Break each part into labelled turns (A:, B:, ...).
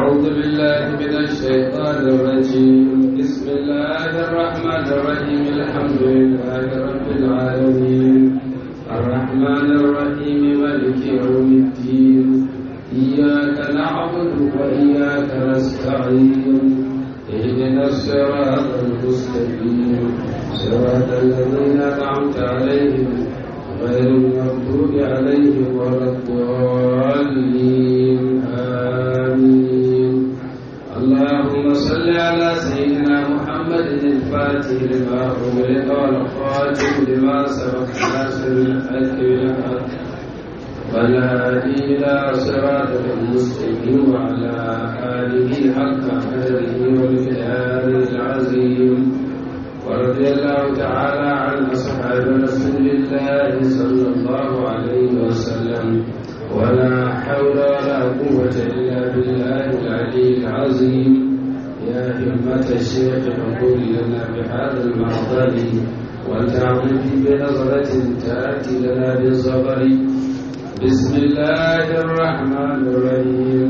A: أعوذ بالله من الشيطان الرجيم بسم الله الرحمن الرحيم الحمد لله رب العالمين الرحمن الرحيم مالك يوم الدين إياك نعبد وإياك نستعين اهدنا الصراط المستقيم صراط الذين أنعمت عليهم غير المغضوب عليهم ولا الضالين آمين اللهم صل على سيدنا محمد الفاتح لما أغلق والخاتم لما سبق ناصر الحق بالحق والهادي إلى صراطك المستقيم وعلى آله حق قدره والمقدار العظيم ورضي الله تعالى عن أصحاب رسول الله صلى الله عليه وسلم ولا حول ولا قوة إلا بالله العلي العظيم يا همة الشيخ فقل لنا بهذا المحضر وتعمل بنظرة تأتي لنا بالصبر بسم الله الرحمن الرحيم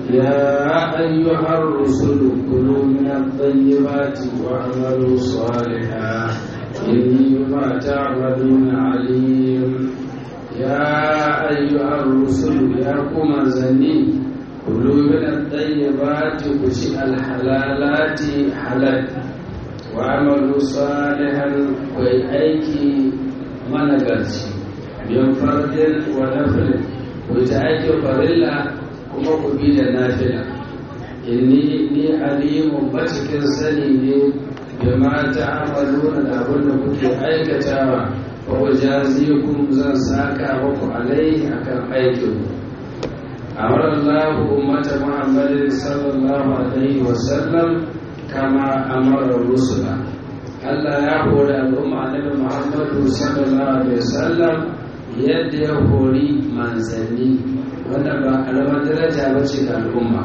A: يا أيها الرسل كلوا من الطيبات واعملوا صالحا إني بما تعملون عليم يا أيها الرسل يا كما زني كلوا من الطيبات كشي الحلالات حلال وعملوا صالحا كي أيكي منغرشي من فرد ونفل وتأيكي فرلا kuma ku bi da nafila inni ni alimun cikin sani ne da mata amaluna da abin da kuke aikatawa fa wajazikum zan saka muku alaihi akan aikin amara Allah ummata Muhammadin sallallahu alaihi wa sallam kama amara rusula Allah ya hori al'umma annabi Muhammadu sallallahu alaihi wa sallam yadda ya hori manzanni wannan ba karamar daraja ba ce ga al'umma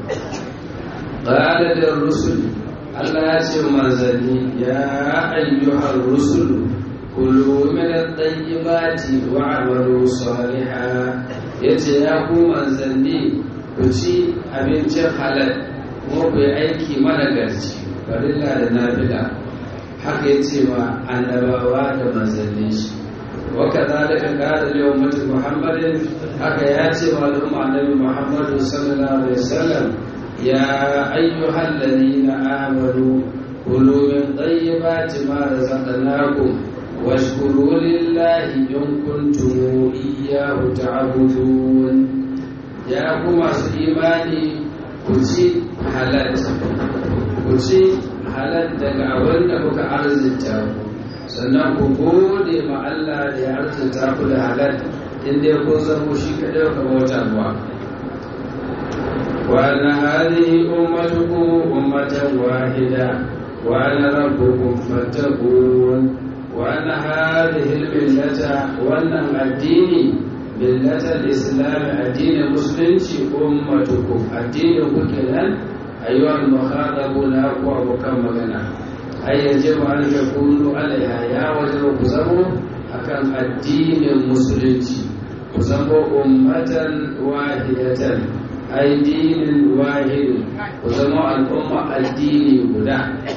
A: ƙada da rusul Allah ya ce manzanni ya ayyuhar rusul kulu min at-tayyibati wa amalu salihah yace ya ku manzanni ku ci abincin halal kuma ku yi aiki managarci farilla da nafila haka yace ma annabawa da manzanni shi وكذلك قال لأمة محمد haka ya ce wa al'umma annabi Muhammadu sallallahu alaihi wasallam ya ayyuhal ladina amanu kulu min tayyibati ma razaqnakum washkuru lillahi in kuntum iyyahu ta'budun ya ku masu imani ku ci halal ku ci halal daga abin da kuka arzita ku sannan ku gode ma Allah da ya arzuta ku da halal inda kun zamo shi kaɗai ka bauta ruwa wa na hadhihi ummatukum ummatan wahida wa ana rabbukum fattaqun wa ana hadhihi millata wannan addini millatal islam addinin musulunci ummatukum addinin ku kenan ayyuhal mukhadabuna ku abokan magana ai yajibu an yakunu alaiha ya wajibu ku zamo akan addinin musulunci ku zamo ummatan wahidatan ai dinin wahidin ku zama al'umma addini guda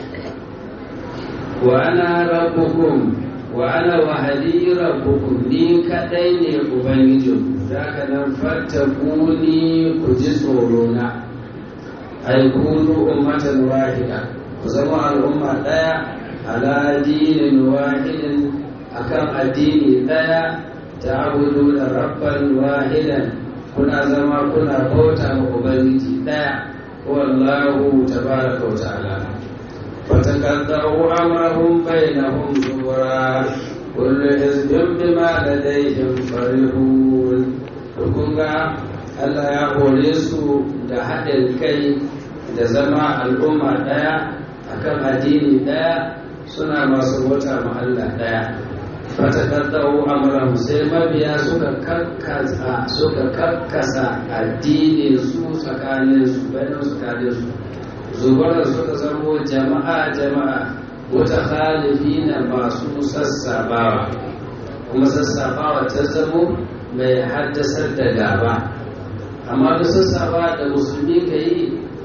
A: wa ana rabbukum wa ana wahadi rabbukum ni kadai ne ubangijin zaka nan fattakuni ku ji tsoro na ai kunu ummatan wahida ku zama al'umma daya ala dinin wahidin akan addini ɗaya ta abudu da rabban wahidan kuna zama kuna bauta ma ubangiji ɗaya wallahu tabaraka wa ta'ala fataqaddaru amrahum bainahum zubura kullu hizbin bima ladayhim farihun kun ga Allah ya hore su da haɗin kai da zama al'umma ɗaya akan addini ɗaya suna masu bauta ma Allah ɗaya fatakaddau amran sai mabiya suka kakkasa suka kakkasa addini su tsakanin su bayan tsakanin su zubar suka zamo jama'a jama'a wata khalifi na masu sassabawa kuma sassabawa ta zamo mai haddasar da gaba amma da sassabawa da musulmi ka yi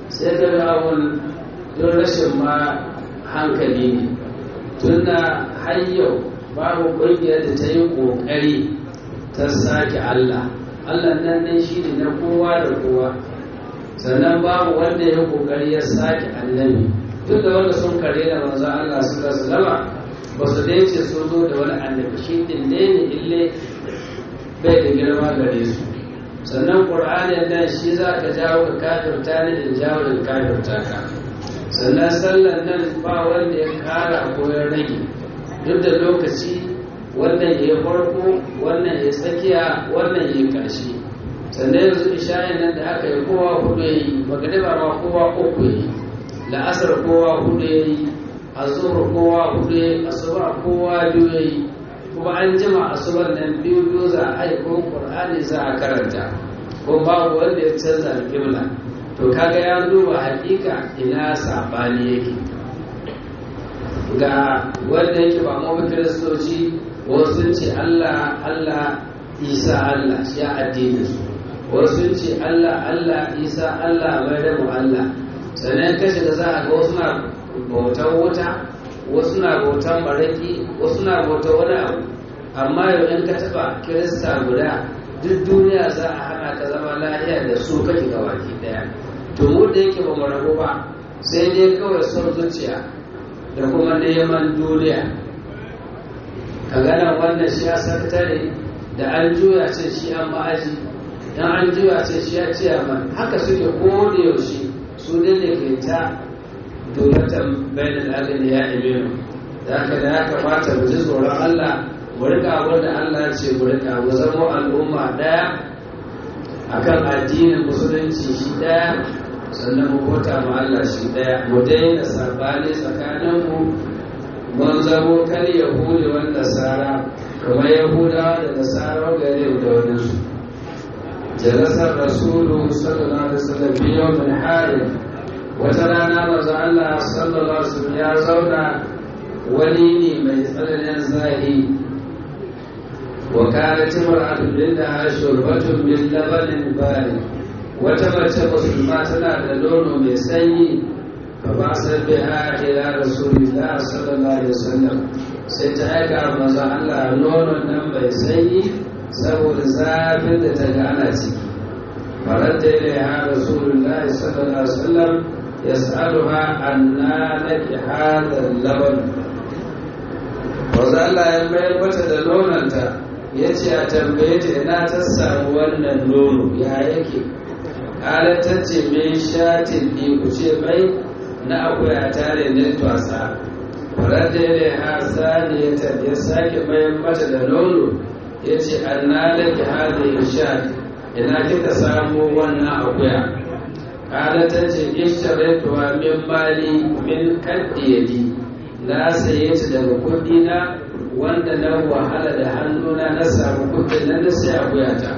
A: sai ka ga abun don rashin ma hankali ne tunda har yau babu ƙungiyar da ta yi ƙoƙari ta sake Allah Allah nan nan shi ne na kowa da kowa sannan babu wanda ya ƙoƙari ya sake annabi duk da wanda sun kare da manzo Allah su da salama ba su dai ce sun zo da wani annabi shi din ne ne ille bai da girma gare su sannan ƙur'ani nan shi za ka jawo ka kafirta ne da jawo da kafirta ka sannan sallan nan ba wanda ya kara ko ya rage duk da lokaci wannan ya farko wannan ya tsakiya wannan ya ƙarshe sannan yanzu ishayin nan da aka yi kowa hudu ya yi magariba ma kowa uku ya yi la'asar kowa hudu ya yi azur kowa hudu ya yi asuba kowa biyu ya yi kuma an jima asubar nan biyu biyu za a yi ko qur'ani za a karanta ko babu wanda ya canza alƙibla to kaga ya duba hakika ina sabani yake ga wanda yake ba mu kiristoci wasu ce Allah Allah Isa Allah shi addinin su wasu ce Allah Allah Isa Allah mai da mu Allah sannan kashi da za a ga wasu na bautar wuta wasu na bautar maraki wasu na bautar wani abu amma yau in ka taba kirista guda duk duniya za a hana ka zama lahiya da su kake ga baki daya to mu da yake ba mu rabu ba sai dai kawai son zuciya da kuma neman duniya ka gana wannan shi ya sakatare da an juya ce shi an ma'aji dan an juya ce shi ya ce haka suke ko da yaushe su ne da ke ta dulatan bainal agani ya imenu da haka da ya kamata mu ji tsoron Allah mu rika abin da Allah ce mu rika mu zama al'umma daya akan addinin musulunci shi daya sannan mu bauta ma Allah shi daya mu daina sabani tsakanin mu mun zamo kar yahudi wa nasara kamar yahudawa da nasara gare da wani su jalasar rasulu sallallahu alaihi wasallam biyo min harin wata rana maza Allah sallallahu alaihi wasallam ya zauna wani ne mai tsananin zahi wa kana timra'atu lillaha shurbatun min labanin bari wata mace musulma tana da nono mai sanyi fa ba san biha ila rasulillah sallallahu alaihi wasallam sai ta aika maza Allah nonon nan mai sanyi saboda zafin da ta ga ana ciki فرد إليها رسول الله صلى الله عليه وسلم يسألها أنا لك هذا اللبن وزال الله يمبين mata da nonanta ya ce a tambaye ta ina ta samu wannan nono ya yake ta ce mai shatin ne ku ce mai na akuya tare da twasa farar da ya ha saniyata ya sake mayan mata da nono ya ce an na laki hada ya shati ina kika samu wannan akuya kada ta ce ishtaratuwa min mali min kaddiyadi na saye ta daga kudi na wanda na wahala da hannuna na samu kudin nan na sai akuya ta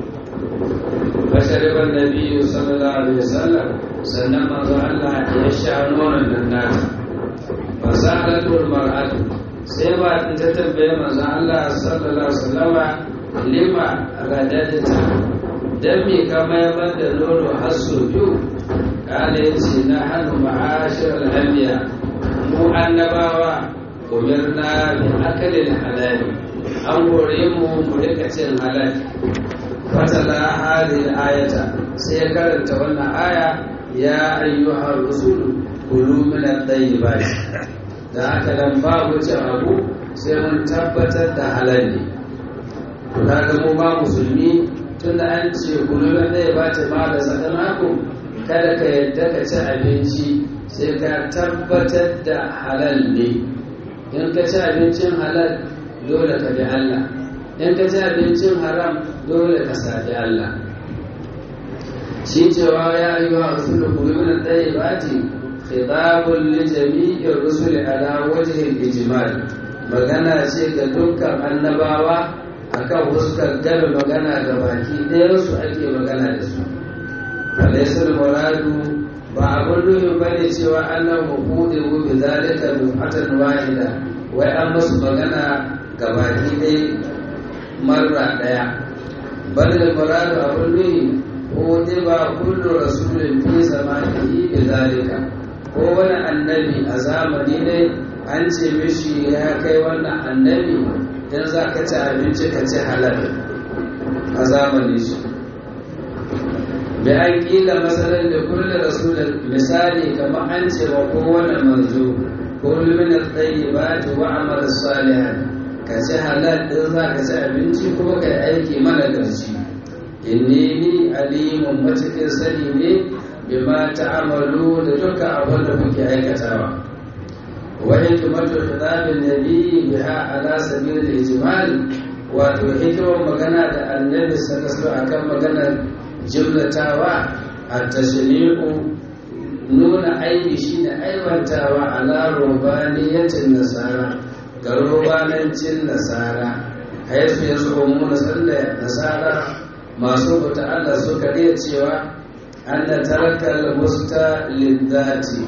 A: bashariban nabiyyu sallallahu alaihi wasallam sannan manzo Allah ya sha nonon nan nata fasalatul mar'atu sai ba ta tambaye manzo Allah sallallahu alaihi wasallama lima radadta dan me ka mayar da nono har sau biyu kala ya ce na hannu ma'ashir al'ambiya mu annabawa umirna bi akalin halali an hore mu mu rika cin halal fatala hadhihi ayata sai ya karanta wannan aya ya ayyuhar rusul kulu min at-tayyibat da haka dan babu cin abu sai mun tabbatar da halal ne to kaga mu ba musulmi tunda an ce kulun zai ba ta ma da sakamako kada ka yadda ka ci abinci sai ka tabbatar da halal ne in ka ci abincin halal dole ka bi Allah in ka ci abincin haram dole ka sabi Allah shi cewa ya yi wa rasulun kulun ɗaya ba ce khitabun li jami'in rusul ala wajhin ijmal magana ce ga dukkan annabawa akan fuskar gaba magana ga baki ɗayansu ake magana da su alaisar muradu ba abin nufin ba ne cewa annan hukudu mu bi zalika dufatan wahida wai an musu magana ga baki ɗaya marra ɗaya bal da muradu abin nufi ko ba kullu rasulin fi zamanihi bi zalika ko wani annabi a zamani ne an ce mishi ya kai wannan annabi dan za ka ci abinci ka ci halal a zamani shi bi an kila masalan da kullu rasulin misali kamar an ce wa kowane manzo kullu min at-tayyibati wa amal salihan ka ci halal din za ka ci abinci kuma ka yi aiki mana garci inni ni alimun matukin sani ne bima ta'amalu da duka abin da kuke aikatawa wa hikmatu khitabin nabi biha ala sabil ijmal wato hikimar magana da annabi sallallahu akan maganar jumlatawa at-tashri'u nuna aibi shine aiwantawa ala rubaniyatin nasara ga rubanancin nasara haifu ya zo mu nasara masu buta Allah suka iya cewa an da tarakar musta liddati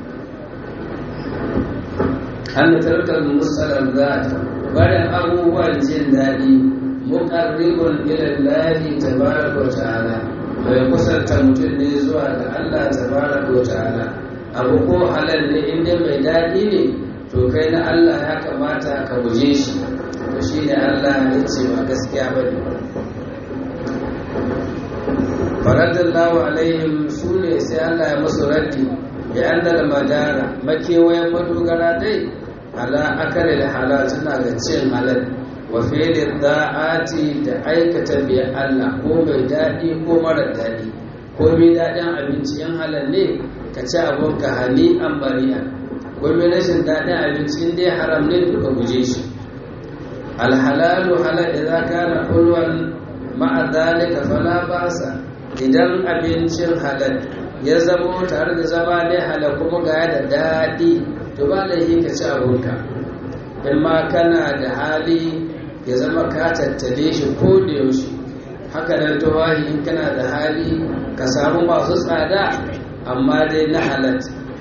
A: an da tarakar musta liddati bayan abubuwan jin daɗi muƙarribun ilallahi tabaraka wa ta'ala mai kusanta mutum ne zuwa ga Allah tabaraka wa ta'ala abu ko halal ne inda mai daɗi ne to kai na Allah ya kamata ka guje shi to shi ne Allah ya ce ba gaskiya ba ne faradallahu alaihim su ne sai Allah ya musu raddi bi annal madara makewayen madogara dai ala akare da halal suna ga cin halal wa fi'lin da'ati da aikata bi Allah ko mai daɗi ko mara daɗi ko mai daɗin abinci in halal ne ka ci abun ka hani an bari'a ko mai rashin daɗin abinci in dai haram ne to ka guje shi alhalalu halal idan kana hulwan ma'a dhalika fala ba'sa idan abincin halal ya zamo tare da zama ne halal kuma ga da daɗi to ba laifi ka ci abunka in ma kana da hali ya zama ka tattale shi ko da yaushe haka nan tawahi in kana da hali ka samu masu tsada amma dai na halal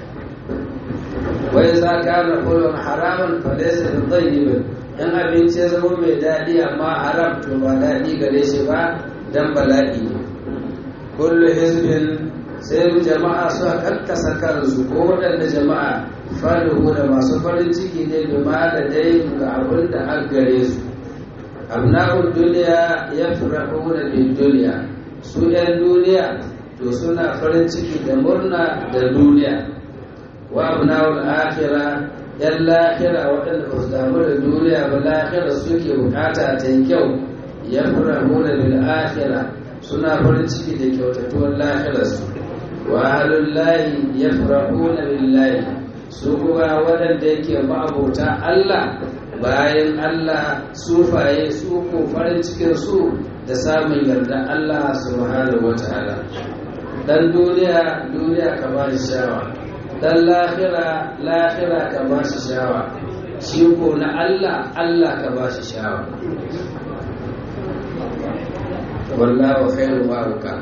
A: wai za ka na kulon haramun falaisa da tsayyibin in abinci ya zama mai daɗi amma haram to ba daɗi gare shi ba dan bala'i ne kullu hizbin sai jama'a su kakkasa kansu ko waɗanda jama'a farihu da masu farin ciki ne bima da dai ga abin da an gare su abna'ul duniya ya furahu da bin duniya su yan duniya to suna farin ciki da murna da duniya wa abna'ul akhira yan lahira waɗanda ba su damu da duniya ba lahira suke bukata ta yi kyau ya furahu da bil akhira suna farin ciki da kyautatuwar lahirarsu wa halullahi ya farahuna billahi su kuma waɗanda yake ma'abota Allah bayan Allah sufaye su ko farin cikin su da samun yarda Allah subhanahu wataala dan duniya duniya ka ba shi shawa dan lahira lahira ka ba shi shawa shi ko na Allah Allah ka ba shi shawa wallahu khairu ma'uka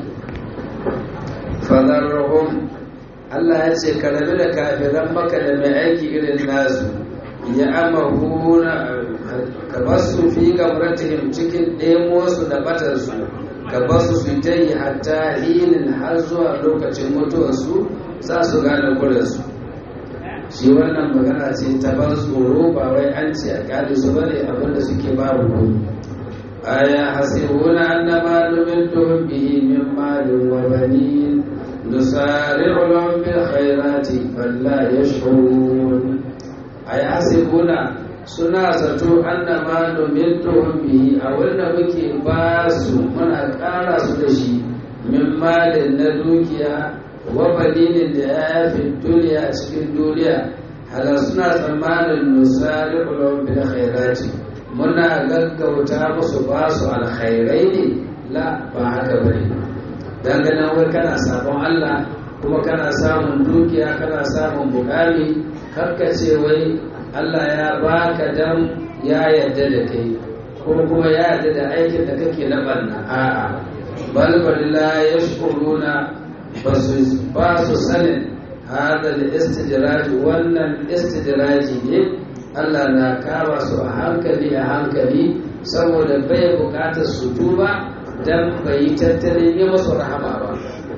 A: fadarruhum Allah ya ce ka rabu da kafiran maka da mai aiki irin nasu ya amahuna ka basu fi gamratihim cikin ɗemosu da batarsu ka basu su ta yi hatta hinin har zuwa lokacin mutuwarsu za su gane kurinsu shi wannan magana ce ta ban tsoro ba wai an ce a ƙari su bane abinda suke babu kuma aya hasibuna annama numidduhum bihi min malin wa banin nusari'u lahum bil khairati falla yash'urun aya hasibuna suna zato annama numidduhum bihi a wanda muke ba su muna ƙara su da shi min malin na dukiya wa baninin da ya fi duniya cikin duniya halar suna tsammanin nusari'u lahum bil khairati muna gaggauta musu ba su alkhairai ne la ba haka ba ne dangane wai kana sabon Allah kuma kana samun dukiya kana samun bukami ce wai Allah ya baka dan ya yarda da kai ko kuma ya yarda da aikin da kake na banna a'a bal la yashkuruna ba su sanin hada da istijraji wannan istijraji ne Allah na kama su a hankali a hankali saboda bai bukatar su tuba dan bai yi tattalin yi masu rahama ba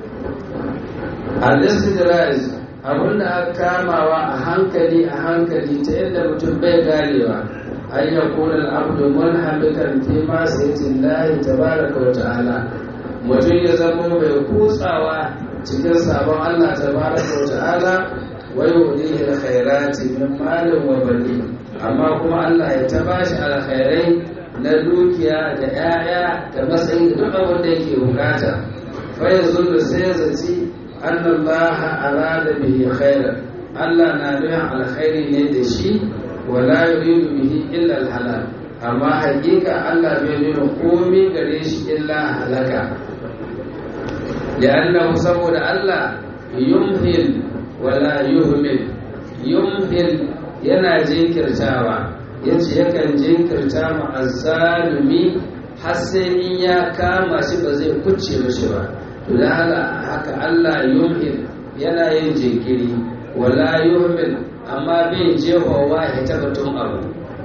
A: al-istidraj abinda aka kamawa a hankali a hankali ta yadda mutum bai ganewa an ya kuna al'abdu manhamikan fi ma sayyitin lahi tabaraka wa ta'ala mutum ya zama mai kutsawa cikin sabon Allah tabaraka wa ta'ala wa yudihi alkhairati min malin wa bani amma kuma Allah ya ta bashi alkhairai na dukiya da 'ya'ya da matsayi da duk abin da yake bukata fa yanzu sai zaci anna Allah arada bihi khairan Allah na nuna alkhairi ne da shi wala yuridu bihi illa alhalal amma hakika Allah bai nuna komai gare shi illa halaka li'annahu saboda Allah yumhil wala yuhmil yumhil yana jinkirtawa yace yakan jinkirta ma azzalumi har sai in ya kama shi ba zai kucce mishi ba to da haka Allah yumhil yana yin jinkiri wala yuhmil amma bai jehowa ya tabbatun abu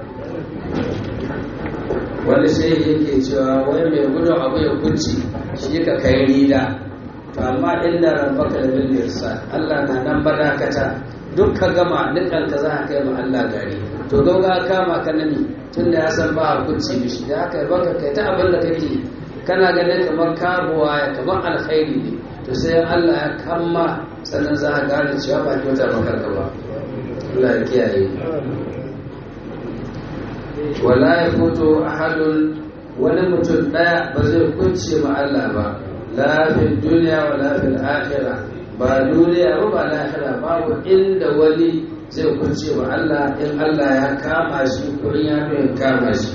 A: wani sai yake cewa wai mai gudun abu ya kucce shi ka kai rida to amma inda rabbaka da bil irsa Allah na nan badakata duk ka gama dukkan ka za ka kai ma Allah gari to gauga kama ka nani tunda ya san ba a kucce mishi da haka baka kai ta abin da kake kana ganin kamar kabuwa ya kamar alkhairi ne to sai Allah ya kamma sannan za ka gane cewa ba kyauta maka ka ba Allah ya kiyaye wala ya fito ahadun wani mutum daya ba zai kunce ma Allah ba la fil dunya wala fil akhirah ba duniya ba ba lahira babu inda wani zai kunce ma Allah in Allah ya kama shi ko ya kama shi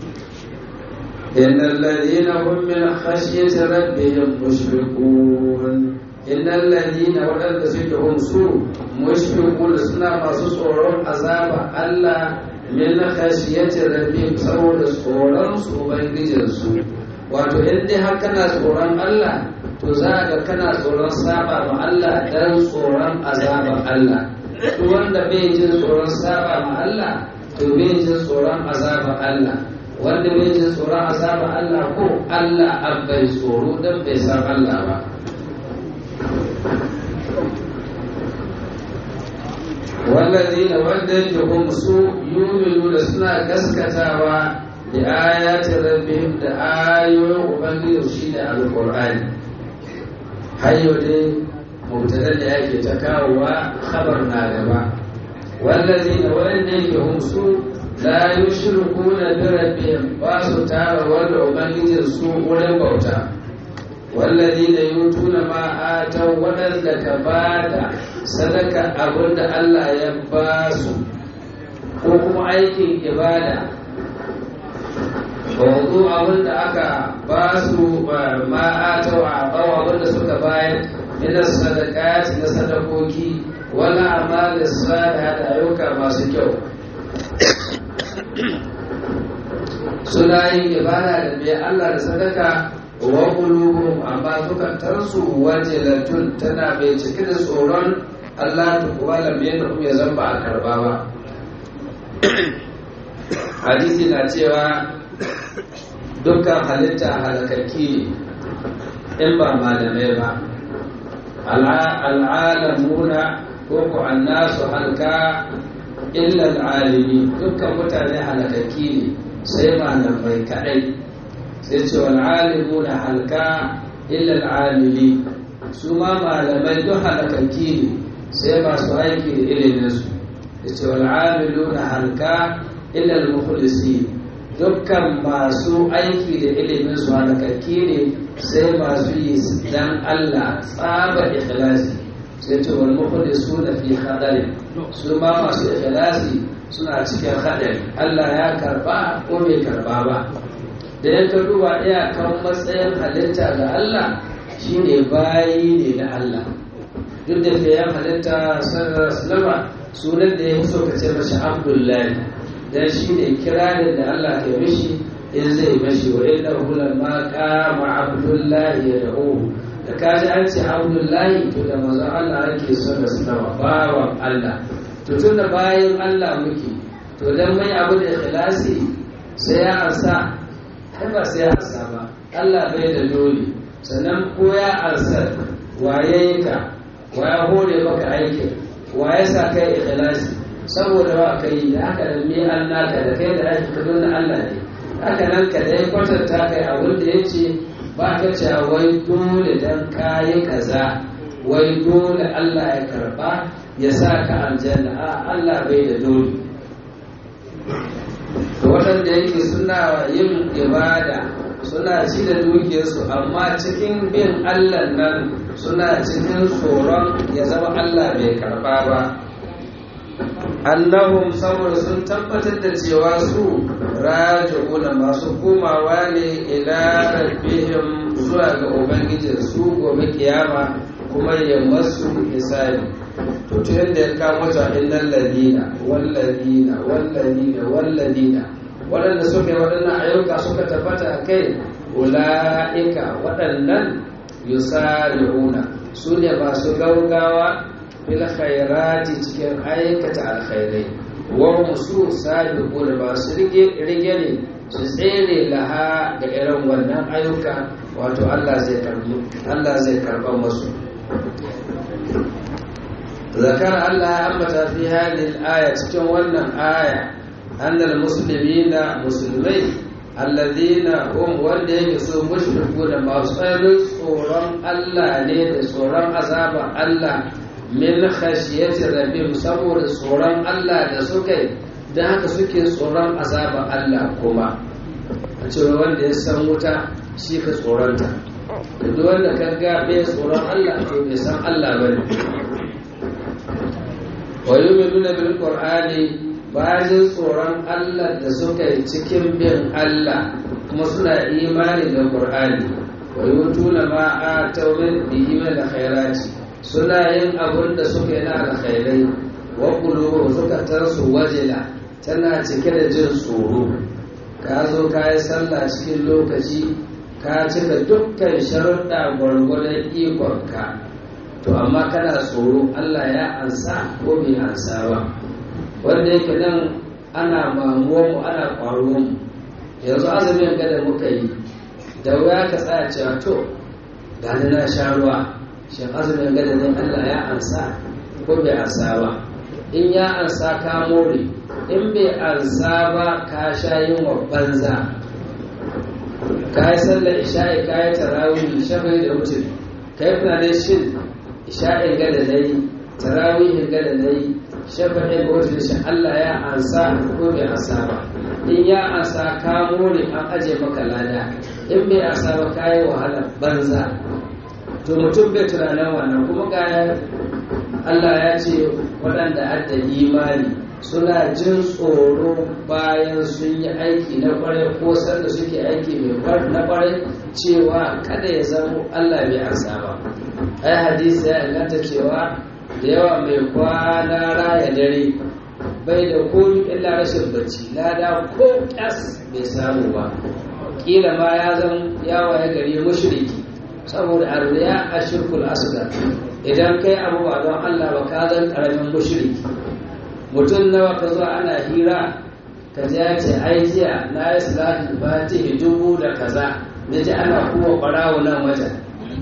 A: إن الذين هم من خشية ربهم مشفقون إن الذين ولد سجهم سوء مشفقون سنة مصصور عذاب الله من خشية ربهم سوء صورا سوء بنجنسو wato in dai har kana tsoron Allah to za ga kana tsoron saba ma Allah dan tsoron azabar Allah to wanda bai jin tsoron saba ma Allah to bai jin tsoron azabar Allah wanda bai jin tsoron azabar Allah ko Allah an bai tsoro don bai san Allah ba wallazina wanda yake hum su yuminu da suna gaskatawa da ayatin rabbihim da ayoyin ubangiji shi da alqur'ani hayyo dai mubtada da yake ta kawowa khabar na gaba wallazina wanda yake hum su la yushrikuna bi rabbihim ba su tara wanda ubangijin su wurin bauta walladina yutuna ma ataw wadanda ka bada sadaka abinda Allah ya ba su ko kuma aikin ibada wanzu abinda aka ba su ma ataw a bawa abinda suka bayar min sadaqati na sadakoki wala amalis salihah da ayyuka masu kyau suna yin ibada da bai Allah da sadaka wa qulubuhum amma zukatarsu wajilatun tana mai cike da tsoron Allah ta kuwa lambe da kuma ya zamba a karba ba hadisi na cewa dukkan halitta halakaki ne in ba malamai ba al'alamuna ko ku annasu halka illa al'alimi dukkan mutane halakaki ne sai malamai kadai sai ce wal alimu na halka illa al'amili su ma malamai duk halakaki ne sai masu aiki da ilimin su da ce wal amilu na halka illa al-mukhlisi dukkan masu aiki da ilimin su halakaki ne sai masu yi dan Allah tsaba ikhlasi sai ce wal mukhlisuna fi khadari su ma masu ikhlasi suna cikin hadari Allah ya karba ko bai karba ba da ya ka duba iyakan matsayin halitta ga Allah shine bayi ne da Allah duk da ke yan halitta sallallahu sunan da ya fi so ka ce mashi abdullahi dan shine kirarin da Allah ya mishi in zai mashi wa inna hula ma kama abdullahi ya da'u da kaji an ce abdullahi to da mazan Allah ake son da sallama bawan Allah to tun da bayan Allah muke to dan mai abu da ikhlasi sai ya ansa ai ba sai ya ansa ba Allah bai da dole sannan ko ya ansar waye ka waya hore maka aikin waye sa kai ikhlasi saboda ba kai da haka da me an naka da kai da aiki kadun na Allah ne haka nan ka dai kwatanta kai abin da yace ba ka ce wai dole dan kayi kaza wai dole Allah ya karba ya sa ka aljanna a Allah bai da dole to waɗanda yake suna yin ibada suna ci da dukiyarsu amma cikin bin Allah nan suna cikin tsoron ya zama Allah bai karba ba annahum saboda sun tabbatar da cewa su raji'una masu komawa ne ila rabbihim zuwa ga ubangijin su gobe kiyama kuma ya masu hisabi to ta yadda ya kamo ta innal ladina wal ladina wal ladina wal ladina waɗanda suka yi waɗannan ayyuka suka tabbata kai ula'ika waɗannan yusari'una su ne masu gaugawa fil khairati cikin aikata alkhairai wa musu sabiquna masu rige rige ne su tsere laha ga irin wannan ayyuka wato Allah zai karbi Allah zai karba musu zakar Allah ya ambata fi hadhihi al-aya cikin wannan aya annal muslimina musulmai alladhina hum wanda yake so mushriku da masu tsarin tsoron Allah ne da tsoron azaba Allah min khashiyati rabbihim saboda tsoron Allah da suka yi dan haka suke tsoron azaba Allah kuma a cewa wanda ya san wuta shi ka tsoronta duk wanda ka ga bai tsoron Allah to bai san Allah bane wa yu'minuna bil qur'ani bayan tsoron Allah da suka yi cikin bin Allah kuma suna imani da qur'ani wa yutuna ma atawmin bihi min khairati suna yin abun da suka yi na alkhairai wa qulubu suka tarsu wajila tana cike da jin tsoro ka zo ka yi sallah cikin lokaci ka cika dukkan sharuɗa gwargwadon ikonka to amma kana tsoro Allah ya ansa ko bai ansa ba wanda yake nan ana mamuwa mu ana ƙwaro mu yanzu azumin gada muka yi da wuya ka tsaya cewa to gani na sha ruwa shin azumin gada ne Allah ya ansa ko bai ansa ba in ya ansa ka more in bai ansa ba ka sha yin wa banza ka yi sallar isha'i ka yi tarawih shafi da mutum ka yi tunanin shin isha'in gada na yi tarawihin gada na yi shafa'in ga wata shi Allah ya ansa ko bai ansa ba in ya ansa ka more an aje maka lada in bai ansa ba ka yi wahala banza to mutum bai tunanin wannan kuma ga Allah ya ce waɗanda adda imani suna jin tsoro bayan sun yi aiki na kwarai ko sanda suke aiki mai na kwarai cewa kada ya zama Allah bai ansa ba ai hadisi ya inganta cewa da yawa mai kwana raya dare bai da komi illa rashin bacci lada ko kyas bai samu ba kila ma ya zan yawa ya gari mushriki saboda arriya a shirkul asgar idan kai abu ba don Allah ba ka zan karamin mushriki mutum nawa ka zo ana hira ka ji ya ce ai jiya na yi salatin fatihi dubu da kaza na ji ana kuwa ɓarawo nan wajen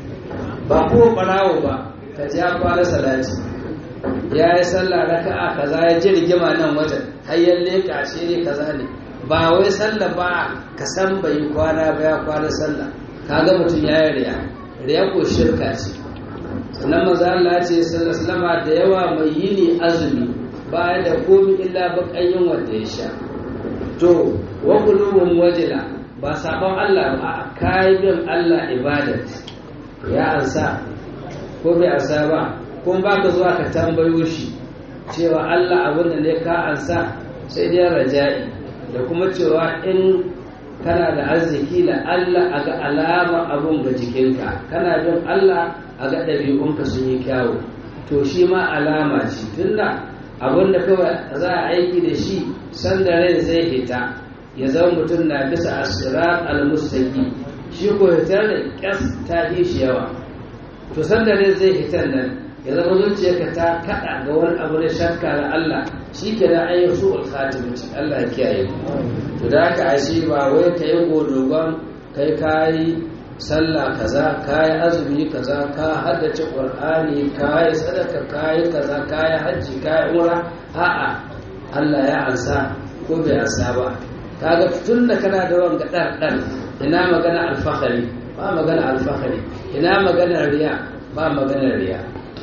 A: ba kuwa ɓarawo ba ka ji ya kwana salati ya yi sallah raka'a kaza ya ji rigima nan wajen hayyar leƙa shi ne kaza ne ba wai sallah ba ka san bai yi kwana ba ya kwana sallah kaga mutum ya yi riya riya ko shirka ce sannan maza Allah ce sallallahu da yawa mai yini azumi baya da komi illa bakayin wanda ya sha to wa qulubun wajila ba sabon Allah ba kai bin Allah ibadat ya ansa ko bai ansa ba kun ba ka zuwa ka tambayo shi cewa Allah abin da ne ka ansa sai dai raja'i da kuma cewa in kana da arziki da Allah a ga alama abun ga jikinka kana bin Allah a ga ɗabi'unka sun yi kyawu to shi ma alama ce tunda abin da kawai za a aiki da shi sanda rai zai hita ya zama mutum na bisa asirar almustaqi shi ko hitar da kyas ta fi shi yawa to sanda rai zai hitar nan ya zama zuciyarka ta kada ga wani abu na shakka na Allah shi ke da an yi su alkhatimci Allah ya kiyaye to da haka ashe ba wai ka yi godogon kai kayi sallah kaza kayi azumi kaza ka haddace qur'ani kayi sadaka kayi kaza kayi hajji kayi umra a'a Allah ya ansa ko bai ansa ba kaga tun da kana da wanga dan dan ina magana alfahari ba magana alfahari ina magana riya ba magana riya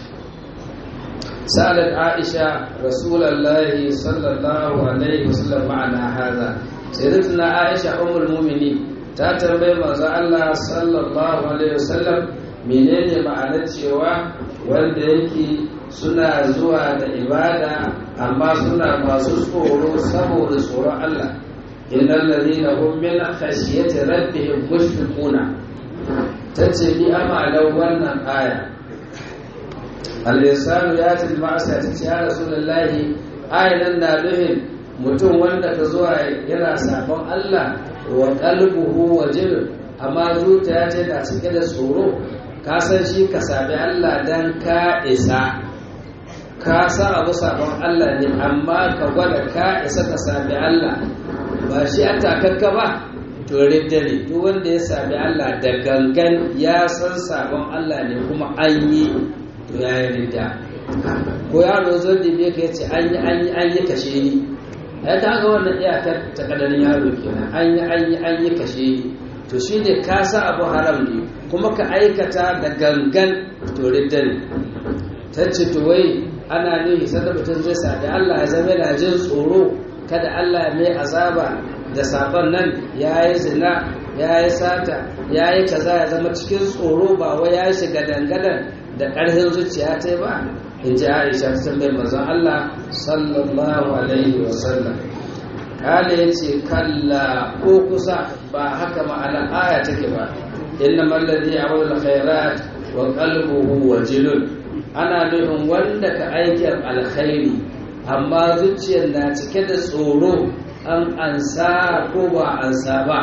A: سألت عائشة رسول الله صلى الله عليه وسلم معنى هذا سيدتنا عائشة أم المؤمنين تاتنبي مزا الله صلى الله عليه وسلم menene ma'anar cewa wanda yake suna zuwa da ibada amma suna masu tsoro saboda tsoron Allah innal ladina hum min khashyati rabbihim mushfiquna tace ni amalan wannan aya al-insanu yati al-ma'asa tace ya rasulullahi ayan na duhin mutum wanda ka zuwa yana sabon Allah wa qalbuhu wajil amma zuciya ce na cike da tsoro ka san shi ka sabi Allah dan ka isa ka san abu sabon Allah ne amma ka gwada ka isa ka sabi Allah ba shi an takakka ba to ridda ne duk wanda ya sabi Allah da gangan ya san sabon Allah ne kuma an yi to ya yi ridda ko yaro zo da me ka yace an yi an yi an yi kashe ni ai ta ga wannan iyakar ta kadarin yaro kenan an yi an yi an yi kashe ni to shi ne ka sa abu haram ne kuma ka aikata da gangan to ridda ne ta ce to wai ana nuhi sanda mutum zai sa da Allah ya zama yana jin tsoro kada Allah ya mai azaba da sabon nan ya yi zina ya yi sata ya yi kaza ya zama cikin tsoro ba wai ya shiga dangadan da ƙarfin zuciya ta ba in ji aisha ta tambayi manzon Allah sallallahu alaihi wasallam kala ya ce kalla ko kusa ba haka ma'ana aya take ba inna mallazi ya'malu khairat wa qalbuhu wajilun ana nufin wanda ka aikin alkhairi amma zuciyar na cike da tsoro an ansa ko ba ansa ba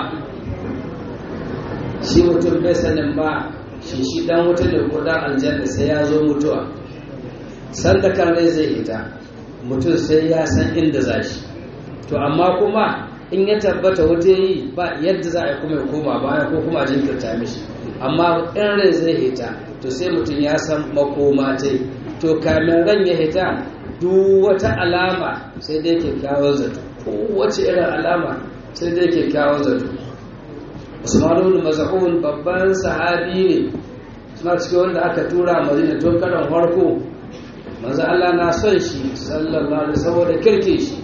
A: shi mutum bai sanin ba shi shi dan wuta ne ko dan aljanna sai ya zo mutuwa san da kan rai zai ita mutum sai ya san inda za shi to amma kuma in ya tabbata wuta yi ba yadda za a yi kuma ya koma baya ko kuma a jinkirta mishi amma in rai zai hita to sai mutum ya san makoma ta to kamin ran ya hita duk wata alama sai dai kyakkyawar zato kowace irin alama sai dai kyakkyawar zato usman ibn maz'un babban sahabi ne suna cikin wanda aka tura madina tun karan farko manzo Allah na son shi sallallahu alaihi saboda kirke shi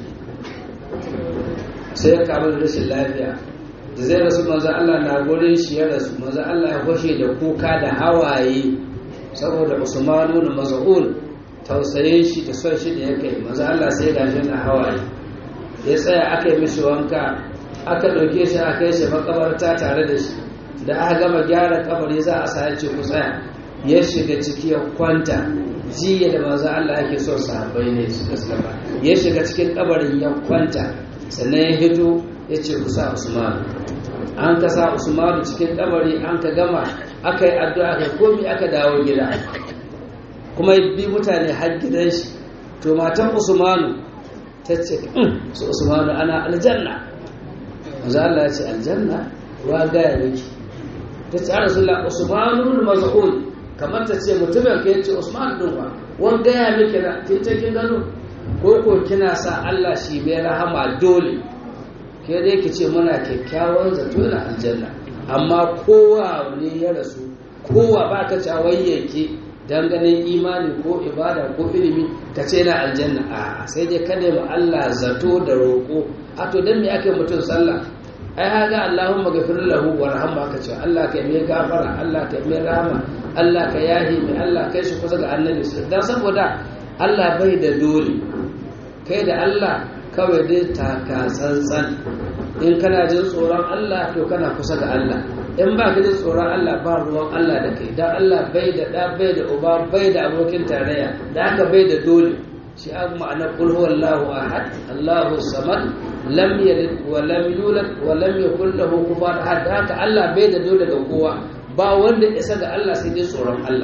A: sai ya kamu da rashin lafiya da zai rasu manzo Allah na gurin shi ya rasu manzo Allah ya kwashe da kuka da hawaye saboda Usman ibn Maz'un tausayin shi da son shi da ya kai manzo Allah sai ya gashi na hawaye ya tsaya aka yi mishi wanka aka ɗauke shi aka yi shi makabarta tare da shi da aka gama gyara kabari za a sa ce ku tsaya ya shiga ciki ya kwanta jiya da manzo Allah yake son sahabbai ne su gaskata ya shiga cikin kabarin ya kwanta sannan ya hito ya ce ku sa Usman an ka sa Usman cikin kabari an ka gama aka yi addu'a kai komi aka dawo gida kuma bi mutane har gidan shi to matan Usmanu ta ce su Usmanu ana aljanna manzo Allah ya ce aljanna wa gaya miki ta ce rasulullah Usmanu maz'un kamar ta ce mutumin ka yace Usman din wa wan gaya miki da kin ce kin gano ko ko kina sa Allah shi bai rahama dole ke dai ki ce muna kyakkyawan zato na aljanna amma kowa ne ya rasu kowa ba ka cawayyake dan ganin imani ko ibada ko ilimi ka ce na aljanna a sai dai ka nemi Allah zato da roƙo a to dan me ake mutum sallah ai haga Allahumma ghafir lahu warhamma ka ce Allah ka mai gafara Allah ka mai rahama Allah ka yahi mai Allah kai shi kusa ga annabi dan saboda Allah bai da dole kai da Allah kawai dai taka tsantsan in kana jin tsoron Allah to kana kusa ga Allah in ba ka jin tsoron Allah ba ruwan Allah da kai dan Allah bai da da bai da uba bai da abokin tarayya da haka bai da dole shi an ma'ana qul huwallahu ahad Allahu samad lam yalid wa lam yulad wa lam yakul lahu kufuwan ahad da haka Allah bai da dole ga kowa ba wanda isa ga Allah sai dai tsoron Allah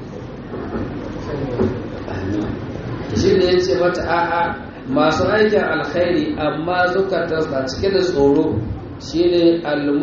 A: shi ne ya ce mata a'a masu aikin alkhairi amma zukatar na cike da tsoro shine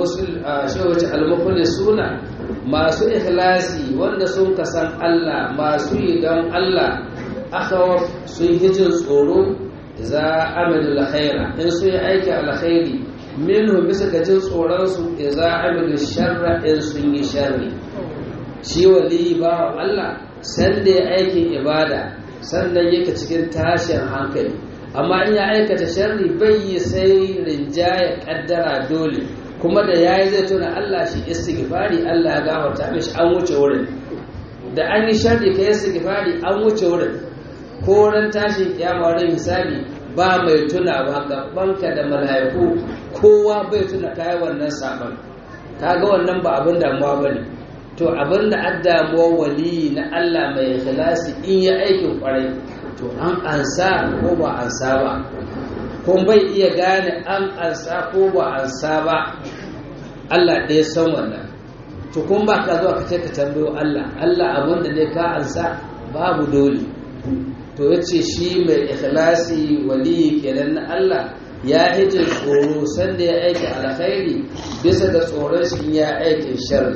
A: al suna masu ikhlasi wanda sun kasan Allah masu yi don Allah akhawaf sun hijin tsoro za amilu alkhaira in sun yi aiki alkhairi minhu bisa ga jin tsoron su za amilu sharra in sun yi sharri shi wali ba Allah sanda ya aikin ibada sannan yake cikin tashin hankali amma in ya aikata sharri bai yi sai rinjaya kaddara dole kuma da yayi zai tuna Allah shi istighfari Allah ya gafarta mishi an wuce wurin da an yi sharri kai istighfari an wuce wurin ko ran tashin kiyama ran misali ba mai tuna ba gabanka da mala'iku kowa bai tuna kai wannan saban kaga wannan ba abin damuwa bane to abin da an damuwa wali na Allah mai ikhlasi in ya aikin kwarai to an ansa ko ba ansa ba kun bai iya gane an ansa ko ba ansa ba Allah ɗaya san wannan to kun ba ka zuwa ka ce ka tambayo Allah Allah abin da ne ka ansa babu dole to yace shi mai ikhlasi wali kenan na Allah ya hije tsoro sanda ya aiki alkhairi bisa ga tsoron shi ya aikin sharri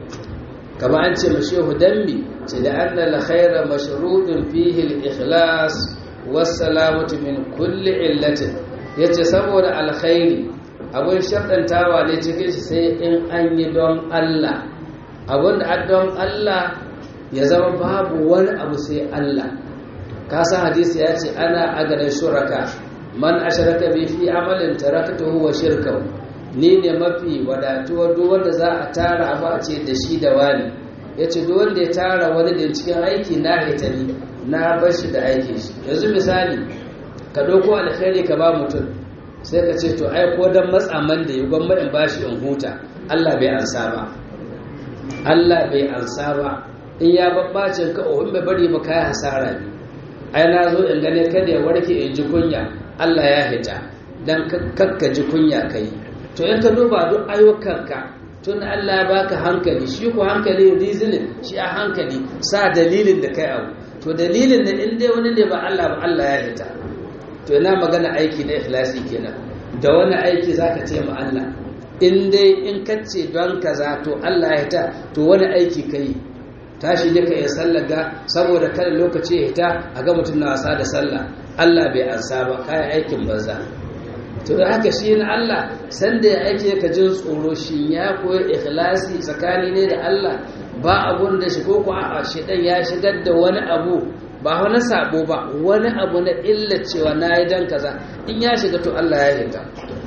A: kama an ce mashehu dambi ce da anna alkhaira mashrudun fihi al-ikhlas was-salamatu min kulli illatin yace saboda alkhairi abun sharɗantawa ne cikin shi sai in an yi don Allah abun da don Allah ya zama babu wani abu sai Allah ka san hadisi ya ce ana agarin shuraka man asharaka bi fi amalin tarakatuhu wa shirkahu ni ne mafi wadatuwa duk wanda za a tara ba a ce da shi da wani ya ce duk wanda ya tara wani da cikin aiki na haitari na bar shi da aiki shi yanzu misali ka ɗauko alkhairi ka ba mutum sai ka ce to ai ko dan matsaman da ya gwamma in bashi in huta Allah bai ansa ba Allah bai ansa ba in ya babbacin ka oh in bai bari ba kai hasara ne ai na zo in gane kada ya warke in ji kunya Allah ya hita dan kakka ji kunya kai to in ka duba duk ayyukanka tun Allah ya baka hankali shi ko hankali reasoning shi a hankali sa dalilin da kai abu to dalilin da in dai wani ne ba Allah ba Allah ya hita to ina magana aiki na ikhlasi kenan da wani aiki zaka ce ma Allah in dai in kace don kaza to Allah ya hita to wani aiki kai tashi ne ka yi sallar ga saboda kada lokaci ya hita a ga mutum na wasa da sallah Allah bai ansa ba kayan aikin banza to da haka shi na Allah sanda ya aike ka jin tsoro shi ya koyi ikhlasi tsakani ne da Allah ba abun da shi ko ko a shi dan ya shigar da wani abu ba wani sabo ba wani abu na illa cewa na yi dan kaza in ya shiga to Allah ya shiga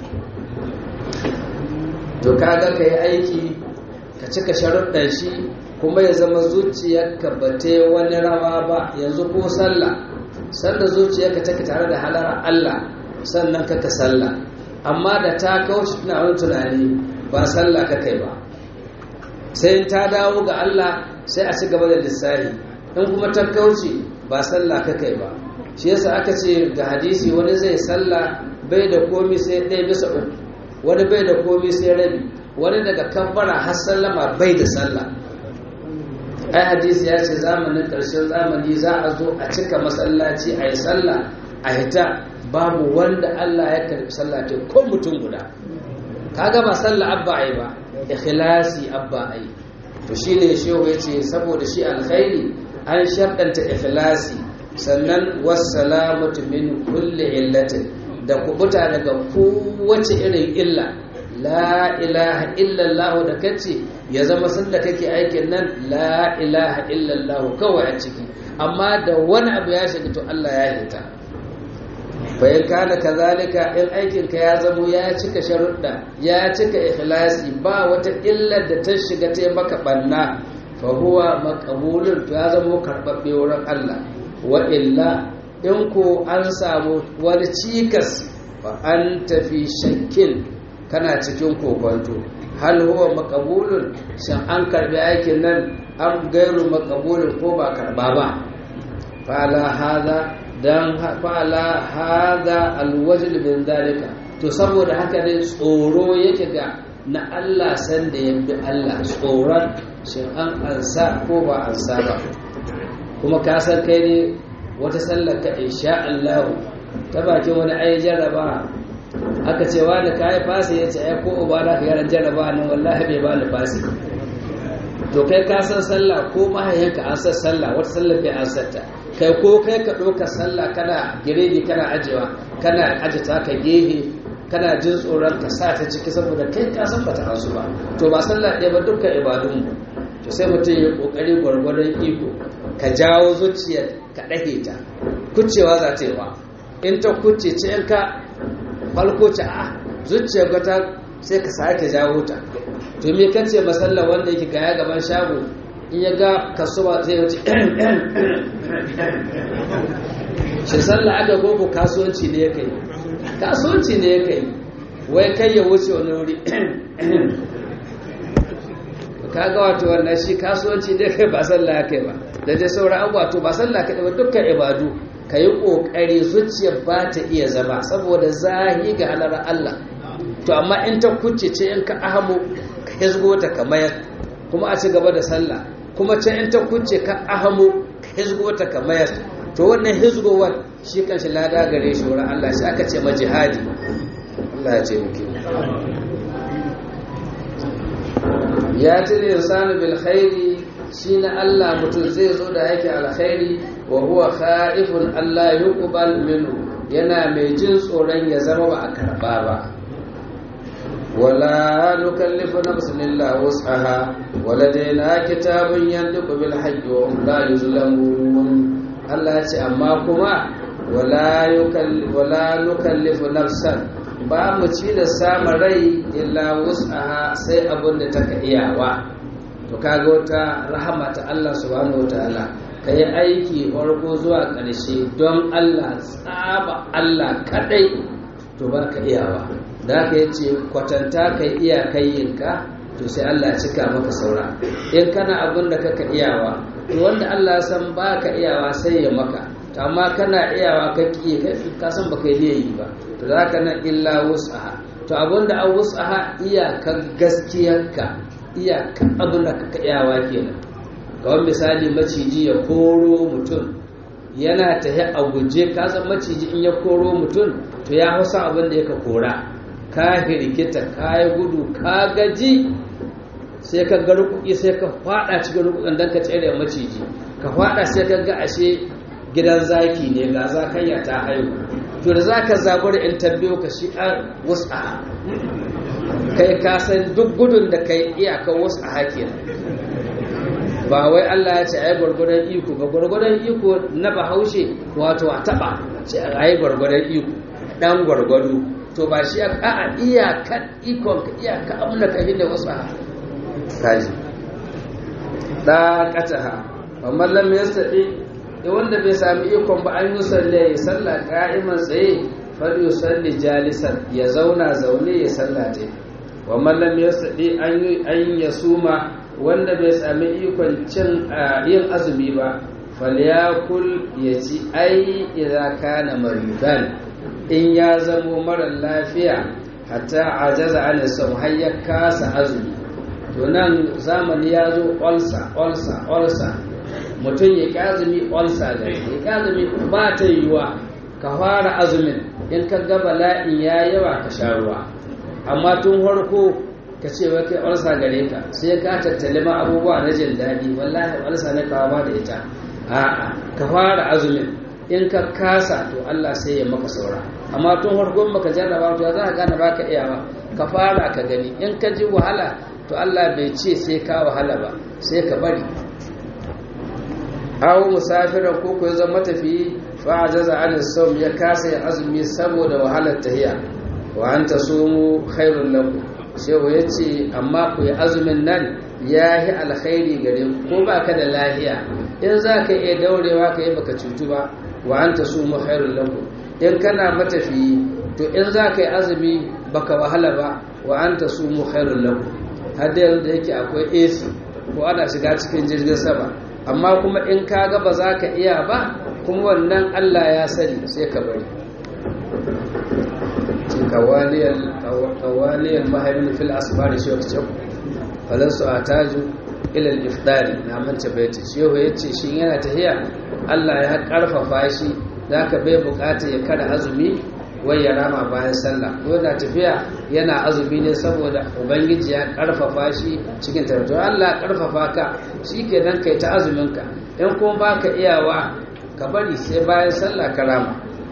A: to kaga ka yi aiki ka cika sharuɗan shi kuma ya zama zuciyarka ba ta wani rawa ba yanzu ko sallah sanda zuciyarka take tare da halar Allah sannan kaka sallah amma da ta kauce tana wani tunani ba sallah ka kai ba sai ta dawo ga Allah sai a ci gaba da lissahi in kuma ta kauce ba sallah ka kai ba shi yasa aka ce ga hadisi wani zai sallah bai da komi sai ɗaya bisa uku wani bai da komi sai rabi wani daga kabbara har sallama bai da sallah ai hadisi ya ce zamanin ƙarshen zamani za a zo a cika masallaci a yi sallah a hita babu wanda Allah ya karbi sallah ta ko mutum guda kaga ba sallah abba ai ba ikhlasi abba ai to shine shehu yace saboda shi alkhairi an sharɗanta ikhlasi sannan wassalamatu min kulli illatin da kubuta daga kowace irin illa la ilaha illallah da kace ya zama sanda kake aikin nan la ilaha illallah kawai a ciki amma da wani abu ya shiga to Allah ya hita bayan kana kazalika in aikinka ya zamo ya cika sharuɗa ya cika ikhlasi ba wata illar da ta shiga ta maka banna fa huwa maqbulun to ya zamo karɓaɓɓe wurin Allah wa illa in ko an samu wani cikas fa an tafi shakkin kana cikin kokonto hal huwa maqbulun shin an karbi aikin nan an gairu maqbulun ko ba karba ba fa ala hada dan fa'ala hada alwajl min dalika to saboda haka ne tsoro yake ga na Allah san da ya bi Allah tsoron shin an ansa ko ba ansa ba kuma ka san kai ne wata sallar ka insha Allah ta bakin wani ai jarraba
B: aka ce wa da kayi fasi ya ce ai ko uba da ka yaran jaraba nan wallahi bai ba ni fasi to kai ka san sallah ko mahaiyanka an san sallah wata sallah bai an santa kai ko kai ka ɗauka sallah kana giredi kana ajewa kana aje ta ka gehe kana jin tsoron ka sa ta ciki saboda kai ka san bata hasu ba to ba sallah ɗaya ba dukkan ibadun mu to sai mutum ya kokari gwargwadon iko ka jawo zuciyar ka ɗage ta kucewa za ta yi wa in ta kuce ce in ka falko ce a zuciyar gata sai ka sake jawo ta to me kan ce masalla wanda yake gaya gaban shago in ya ga kasuwa zai wuce shi sallah aka gogo kasuwanci ne ya kai kasuwanci ne ya kai wai kai ya wuce wani wuri kaga wato wannan shi kasuwanci ne kai ba sallah ya kai ba da dai sauran abubuwa to ba sallah kai ba dukkan ibadu ka yi ƙoƙari zuciya ba ta iya zama saboda zahi ga halar Allah to amma in ta kuce ce in ka ahamu ka hizgo ta ka mayar kuma a ci gaba da sallah kuma ce in ta kuce ka ahamu ka hizgo ta ka mayar to wannan hizgowar shi kan shi lada gare shi wurin Allah shi aka ce majihadi Allah ya ce muke ya tire insanu bil khairi shi na Allah mutum zai zo da yake alkhairi wa huwa khaifun Allah yuqbal minhu yana mai jin tsoron ya zama ba a karba ba wala nukallifu nafsan illa wus'aha waladaina kitabun yantiqu bil haqqi wa hum la yuzlamun Allah ya ce amma kuma wala yukallifu wala nukallifu nafsan ba mu ci da samun rai illa wus'aha sai abin da take iyawa to kaga wata rahama ta Allah subhanahu wataala ka yi aiki farko zuwa ƙarshe don Allah tsaba Allah kadai to ba ka iyawa da ka yi ce kwatanta ka iya kayyinka to sai Allah cika maka saura in kana abin da kaka iyawa to wanda Allah san ba ka iyawa sai ya maka to amma kana iyawa ka ki ka san baka yi ba to za ka nan illa wus'aha to abin da an wus'aha iyakar gaskiyarka iyakan abin da kaka iyawa kenan kawai misali maciji ya koro mutum yana tahi a guje kasan maciji in ya koro mutum to ya hausa abin da yaka kora ka hirgita ka yi gudu ka gaji sai ka ga rukuki sai ka fada cikin rukukin don ka tsere maciji ka fada sai ka ga ashe gidan zaki ne ga zakanya ta haihu to da zaka zabar in tabbiyo ka shi a wasa kai ka san duk gudun da kai iyakar wasu a hakin ba wai Allah ya ce ai gwargwadon iko ba gwargwadon iko na bahaushe wato a taba ce ai gwargwadon iko dan gwargwado to ba shi a a iyakar ikon ka iyaka abin da ka hinda wasu a kaji da kataha amma lam yastati da wanda bai sami ikon ba an yi salle ya salla ka'iman tsaye fal yusalli jalisan ya zauna zaune ya sallate wa mallam ya saɗi an ya suma wanda bai sami ikon cin yin azumi ba falyakul ya ci ai idza kana maridan in ya zamo mara lafiya hatta ajaza an sam har ya kasa azumi to nan zamani ya zo olsa olsa olsa mutum ya kazumi olsa da ya kazumi ba ta yiwa ka fara azumin in ka ga bala'in ya yawa ka sha ruwa amma tun farko ka ce wai kai ulsa gare ka sai ka tattali ma abubuwa na jin daɗi wallahi ulsa na kawo ba da ita a'a ka fara azumin in ka kasa to Allah sai ya maka saura amma tun farko maka jarraba to za ka gane baka iyawa ka fara ka gani in ka ji wahala to Allah bai ce sai ka wahala ba sai ka bari aw musafiran ko ko zama matafiyi fa ajaza an sawm ya kasa yin azumi saboda wahalar tahiya wa an tasumu khairul lakum shehu yace amma ku yi azumin nan yahi alkhairi gare ku ko baka da lahiya in za ka iya daurewa ka yi baka cutu ba wa an tasumu khairul lakum in kana matafiyi to in za ka yi azumi baka wahala ba wa an tasumu khairul lakum har da yanzu da yake akwai AC ko ana shiga cikin jirgin sama amma kuma in ka ga ba za ka iya ba kuma wannan Allah ya sani sai ka bari kawaliyar mahaifin fil asibari shi wata cabu falansu a taju ilal ifdari na manta baiti shehu ya ce shi yana tahiya Allah ya karfafa shi za ka bai bukata ya kada azumi wai ya rama bayan sallah ko da tafiya yana azumi ne saboda ubangiji ya karfafa shi cikin tarto Allah karfafa ka shikenan kai ta azumin ka in kuma baka iyawa ka bari sai bayan sallah ka rama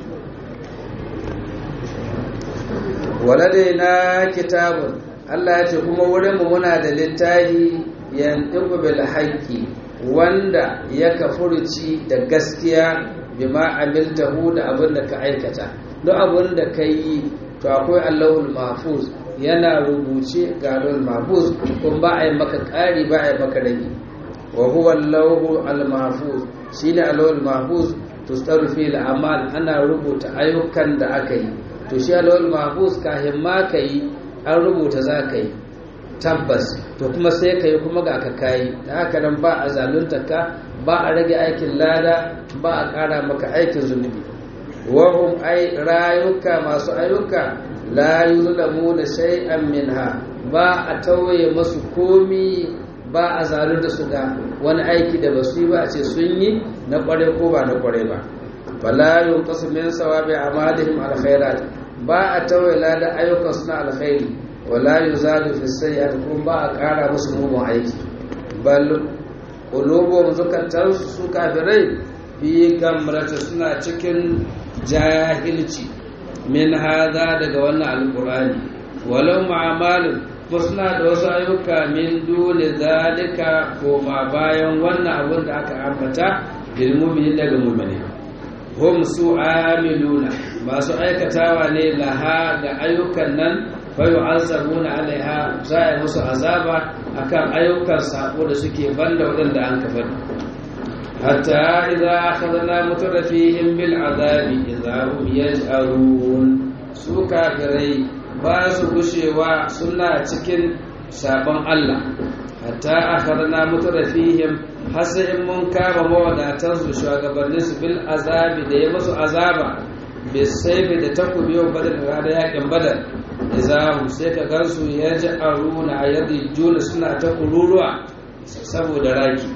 B: waladaina kitabun Allah ya ce kuma wurin mu muna da littafi yantiqu bil haqqi wanda ya kafurci da gaskiya bima amiltahu da abin da ka aikata duk abin da ka yi to akwai allahul mahfuz yana rubuce ga allahul mahfuz kuma ba a yi maka ƙari ba a yi maka rage wa huwa allahu al mahfuz shine allahul mahfuz tustaru fi al amal ana rubuta ayyukan da aka yi to shi allahul mahfuz kafin ma ka yi an rubuta za ka yi tabbas to kuma sai ka yi kuma ga ka kayi da haka nan ba a zalunta ka ba a rage aikin lada ba a ƙara maka aikin zunubi wahum ai rayuka masu ayyuka la yuzlamu da shay'an minha ba a tauye masu komi ba a zalunta su da wani aiki da basu yi ba a ce sun yi na kware ko ba na kware ba fala yunqasu min sawabi amalihim alkhairat ba a tauye lada ayyukan suna alkhairi wala yuzadu fi sayyi'at kuma ba a ƙara musu mugun aiki bal qulubuhum zukatan su kafirai fi gamrata suna cikin jahilci min hada daga wannan alqur'ani walau ma'amalin ko suna da wasu ayyuka min dole zalika ko ma bayan wannan abun da aka ambata lil mu'minin daga mu'mini hum su amiluna masu aikatawa ne laha ga ayyukan nan fayu'azzabuna alaiha za a musu azaba akan ayyukan sako da suke banda waɗanda an kafa hatta idza akhadna mutarafihim bil azabi idza hum yaj'arun su kafirai ba su gushewa suna cikin sabon Allah hatta akhadna mutarafihim har sai in mun kama mawadatan su shugabannin su bil azabi da ya musu azaba bisaifi da takobi yau badar da yakin badar izahu sai ka gansu ya ji aruna a yadda juna suna ta kururuwa saboda raki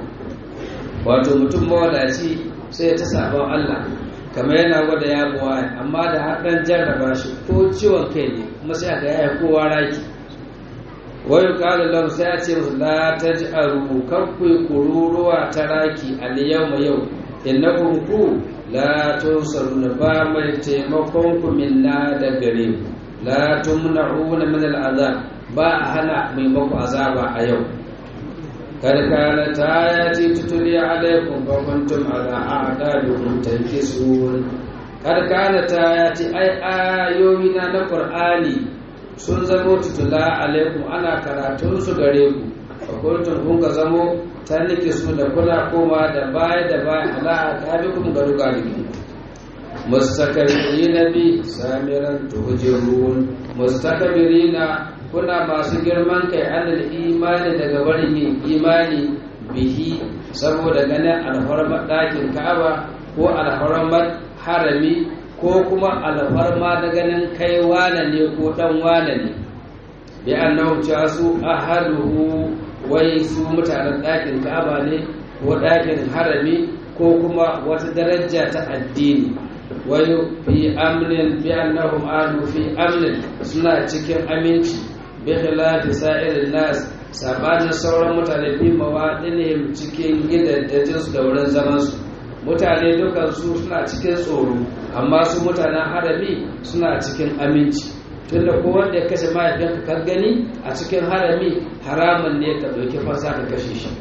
B: wato mutum mawadaci sai ta sabon Allah kamar yana gwada ya buwa amma da haɗin jarraba shi ko ciwon kai ne kuma sai aka yaya kowa raki wayo ƙalu lahu sai a ce musu la ta ji aru kakku kururuwa ta raki a yau ma yau innakum ku la tunsaruna ba mai taimakon ku minna da gare ku la tumna'una min al'azab ba a hana mai maku azaba a yau kad kana tayati tutuli alaikum wa kuntum ala a'dabikum tankisun kad kana tayati ai ayoyi na na qur'ani sun zamo tutula alaikum ana karatun su gare ku wa kuntum kun ga zamo tanike su da kula koma da baya da baya ala a'dabikum garugaliki mustakbirina bi samiran tuhjirun mustakbirina kuna masu girman kai anil imani daga barin yin imani bihi saboda ganin alfarmar ɗakin ka'aba ko alfarmar harami ko kuma alfarma da ganin kai wane ne ko ɗan wane ne bi annahu cewa su ahaduhu wai su mutanen ɗakin ka'aba ne ko ɗakin harami ko kuma wata daraja ta addini wayo fi amnin bi annahum adu fi amnin suna cikin aminci bi khilafi sa'irin nas sabanin sauran mutane fi mawadinihim cikin gidajen su da wurin zaman su mutane dukan su suna cikin tsoro amma su mutanen harami suna cikin aminci tunda ko wanda ya kashe mahaifinka ka gani a cikin harami haramun ne ka ɗauki fasa ka kashe shi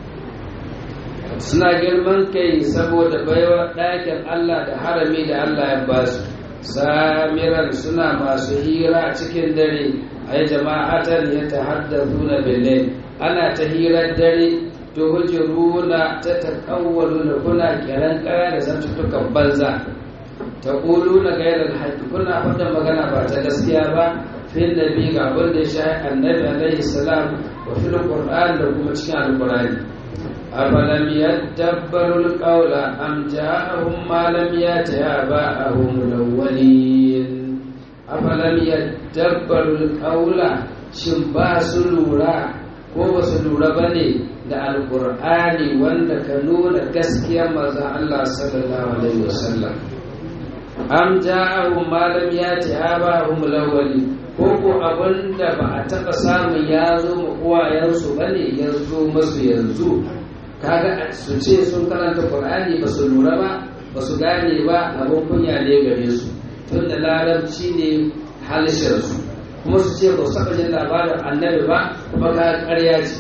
B: suna girman kai saboda baiwa ɗakin Allah da harami da Allah ya ba su samiran suna masu hira cikin dare a yi jama'atar ya ta haddazu na belin ana ta hirar dare to hujiruna ta taƙawwalu na kuna kiran ƙara da zantuttukan banza ta ƙulu na gairar haƙi kuna faɗin magana ba ta gaskiya ba fin nabi ga abin da ya sha annabi alaihi salam wa fil qur'an da kuma cikin alqur'ani أفلم يدبروا القول أم جاءهم ما لم يأت آباءهم الأولين أفلم يدبروا القول shin ba su lura ko ba su lura ba ne da alkur'ani wanda ka nuna gaskiyar mazan Allah sallallahu alaihi wasallam am ja'ahum ma lam yati abahum lawali ko ko abinda ba a taba samun ya zo mu uwayensu bane ya zo masu yanzu kaga su ce sun karanta qur'ani ba su lura ba ba su gane ba abin kunya ne gare su tun da larabci ne halishin su kuma su ce ba su taɓa jin labarin annabi ba kuma ka ƙarya ce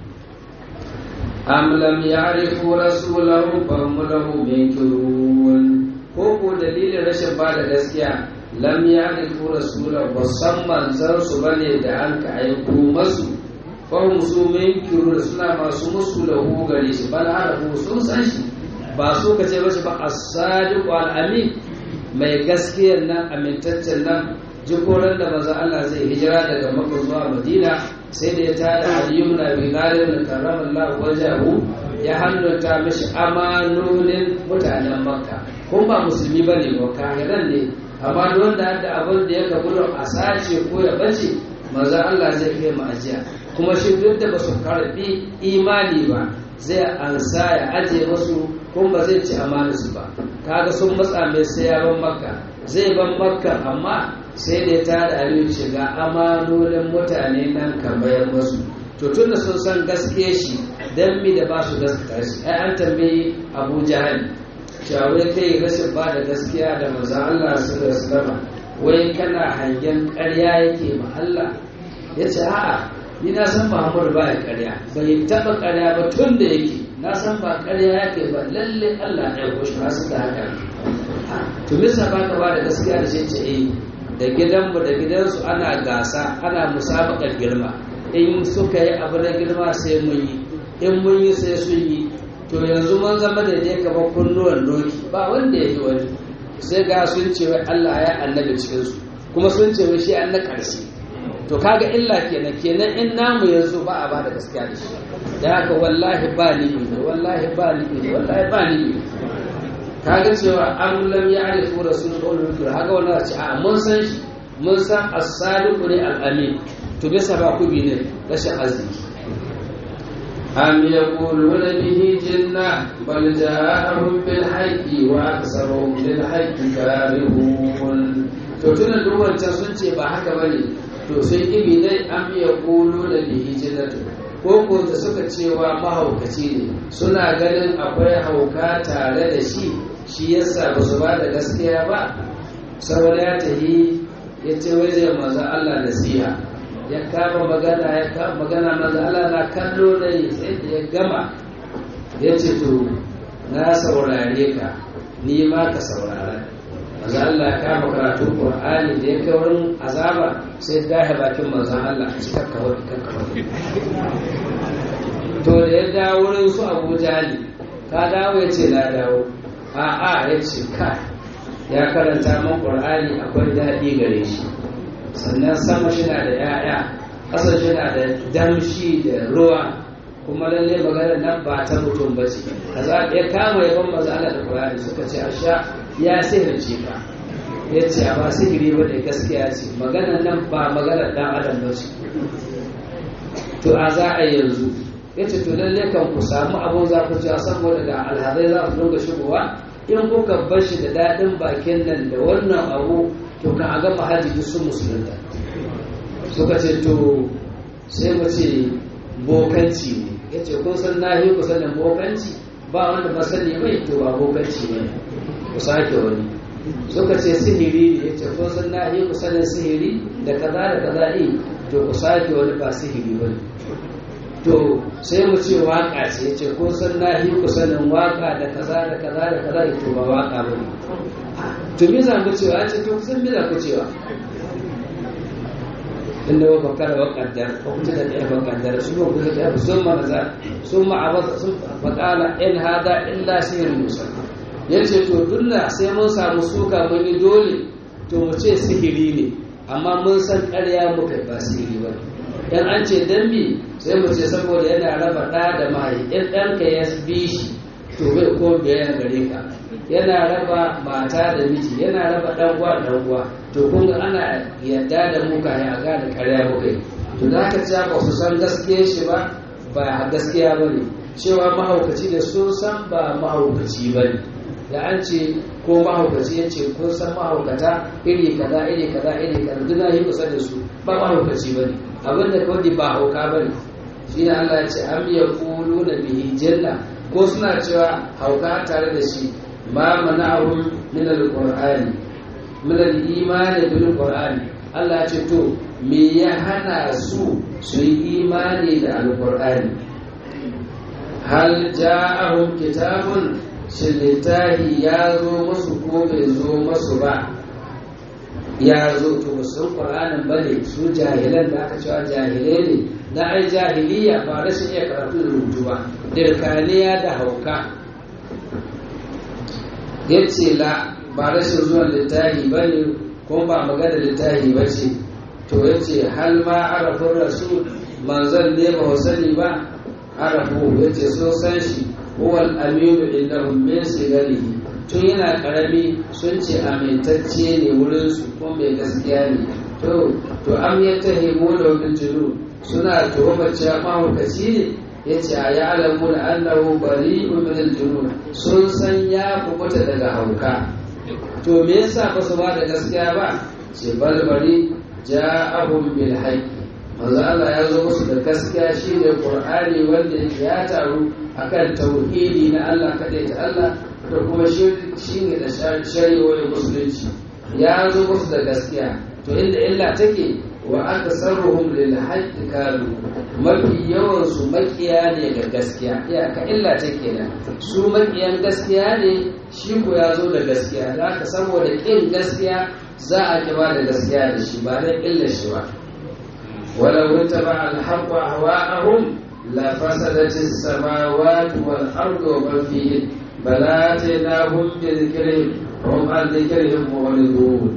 B: am lam ya'rifu rasulahu fa hum lahu munkirun ko ko dalilin rashin ba da gaskiya lam ya'rifu rasulahu ba san manzon su bane da an ka aiko masu fa hum su munkirun suna masu musu da hu gare shi bal harafu sun san shi ba su ka ce mashi ba as-sadiq al-amin mai gaskiyar nan amintaccen nan jikoran da maza Allah zai hijira daga Makka zuwa Madina sai da ya tada Ali ibn Abi Talib da karramallahu wajahu ya hannunta mishi amanonin mutanen Makka kun ba musulmi bane ba kafiran ne amma wanda da abin da ya kabu a sace ko ya bace maza Allah zai kai mu ajiya kuma shi duk da basu karbi imani ba zai ansa ya aje masu kuma ba zai ci amanarsu ba kaga sun matsa mai sai ya ban makka zai ban makka amma sai da ta da aliyu shiga amanonin mutane nan ka bayar masu to tun da sun san gaske shi dan mi da ba su gaskata shi ai an tambayi abu jahal cewa wai kai rashin ba da gaskiya da manzo Allah sallallahu alaihi wasallam wai kana hangen ƙarya yake ma Allah yace a'a ni na san Muhammadu ba ya ƙarya bai taɓa ƙarya ba tun da yake na san ba ƙarya yake ba lalle Allah ya goshi ba su da haka to misa ba ka ba da gaskiya da shi ce eh da gidanmu da gidansu ana gasa ana musabakar girma in suka yi abu na girma sai mun yi in mun yi sai sun yi to yanzu mun zama da ne kamar kunnuwan doki ba wanda ya yi wani sai ga sun ce wai Allah ya annabi cikinsu kuma sun ce wai shi an na ƙarshe to kaga illa kenan kenan in namu yanzu ba a bada gaskiya da shi da haka wallahi ba ni ne wallahi ba ni ne wallahi ba ni ne kaga cewa an lam ya'rifu rasul qawlu haka wannan ce a mun san shi mun san as-sadiqu ne al-amin to bisa ba ku bi ne rashin arziki am yaquluna bihi jinna bal ja'ahum bil haqqi wa aktharuhum lil haqqi karihun to tunan duk wancan sun ce ba haka bane to sai ibi dai an biya kolo da bihi jinnatu ko ko da suka cewa mahaukaci ne suna ganin akwai hauka tare da shi shi yasa ba su ba da gaskiya ba saboda ya tahi ya ce wai zai maza Allah nasiha ya kama magana ya kama magana maza Allah na kallo da sai da ya gama ya ce to na saurare ka ni ma ka saurara manzo Allah ya kama karatun Qur'ani da ya kai wurin azaba sai dahe bakin manzo Allah a cikin kawai kan kawai to da ya dawo wurin su Abu Jali ka dawo ya ce na dawo a a ya ce ka ya karanta man Qur'ani akwai daɗi gare shi sannan sama shi na da ya'ya ƙasa shi na da damshi da ruwa kuma lalle maganar nan ba ta mutum ba ce kaza ya kama yaban manzo Allah da Qur'ani suka ce asha ya sihirce ka ya ce ba sihiri ba da gaskiya ce maganar nan ba maganar dan adam ba ce to a za a yanzu ya ce to lalle kan ku samu abun za ku cewa saboda da alhazai za su dinga shigowa in kuka bar shi da daɗin bakin nan da wannan abu to kan a gama hajji duk sun musulunta suka ce to sai mu ce bokanci ne ya ce kun san na yi ku sanin bokanci ba wanda masani mai to ba bokanci ne ku sake wani suka ce sihiri ne ya ce kun san na yi ku sanin sihiri da kaza da kaza yi to ku sake wani ba sihiri ba to sai mu ce waka ce ya ce kun san na yi ku sanin waka da kaza da kaza da kaza to ba waka ba ne to me za mu cewa ya ce to kusan me za ku cewa inda wa bakara wa kaddar ko kuma da ɗaya bakaddar su ba kuma da sun manaza sun ma'abata sun faƙala in hada illa sihirin musa ya ce to dunna sai mun samu suka mun yi dole to mu ce sihiri ne amma mun san ƙarya muka ba sihiri ba yan an ce dambi sai mu ce saboda yana raba ɗa da mahai in ɗanka ya bi shi to bai ko biyayya gare ka yana raba mata da miji yana raba ɗan uwa da ɗan uwa to kun ga ana yadda da mu ka ya gane ƙarya muka yi to da haka cewa ba su san gaskiya shi ba ba gaskiya ba ne cewa mahaukaci da sun san ba mahaukaci ba ne da an ce ko mahaukaci ya ce kun san mahaukata iri kaza iri kaza iri kaza duk na yi kusa da su ba mahaukaci ba ne abin da kawai ba hauka ba ne shi ne Allah ya ce am ya kulu da bihi janna ko suna cewa hauka tare da shi ma mana'ahum min al-qur'ani min al-imani bil qur'ani Allah ya ce to me ya hana su su yi imani da al-qur'ani hal ja'ahum kitabun shin littahi ya zo musu ko bai zo musu ba ya zo to musul qur'anin bane su jahilan da aka cewa jahilai ne na ai jahiliya ba rashin iya karatu da rubutu ba dirkaniya da hauka yace la ba rashin zuwan littahi bane ko ba magana littahi ba ce to yace hal ma arafin rasul manzon ne ba sani ba arafu yace so san shi huwal aminu indahum min sigarihi tun yana karami sun ce amintacce ne wurin su ko mai gaskiya ne to to am ya tahimu da wajen jinu suna tuhumar cewa mahaukaci ne ya ce a ya alamu da annahu bari min aljunun sun san ya kubuta daga hauka to me yasa ba su ba da gaskiya ba ce balbari ja'ahum bil haqqi manzo Allah ya zo musu da gaskiya shine Qur'ani wanda ya taru akan tauhidi na Allah kadai ta Allah da kuma shine da shari'o'in musulunci ya zo musu da gaskiya to inda illa take wa aksaruhum lil haqqi kalu mafi yawan su makiya ne ga gaskiya iyaka illa take nan su makiyan gaskiya ne shi ko ya zo da gaskiya da haka saboda kin gaskiya za a kiba da gaskiya da shi ba dan illa shi ba ولو اتبع الحق أهواءهم لفسدت السماوات والأرض ومن فيهن بل آتيناهم بذكرهم وهم عن ذكرهم معرضون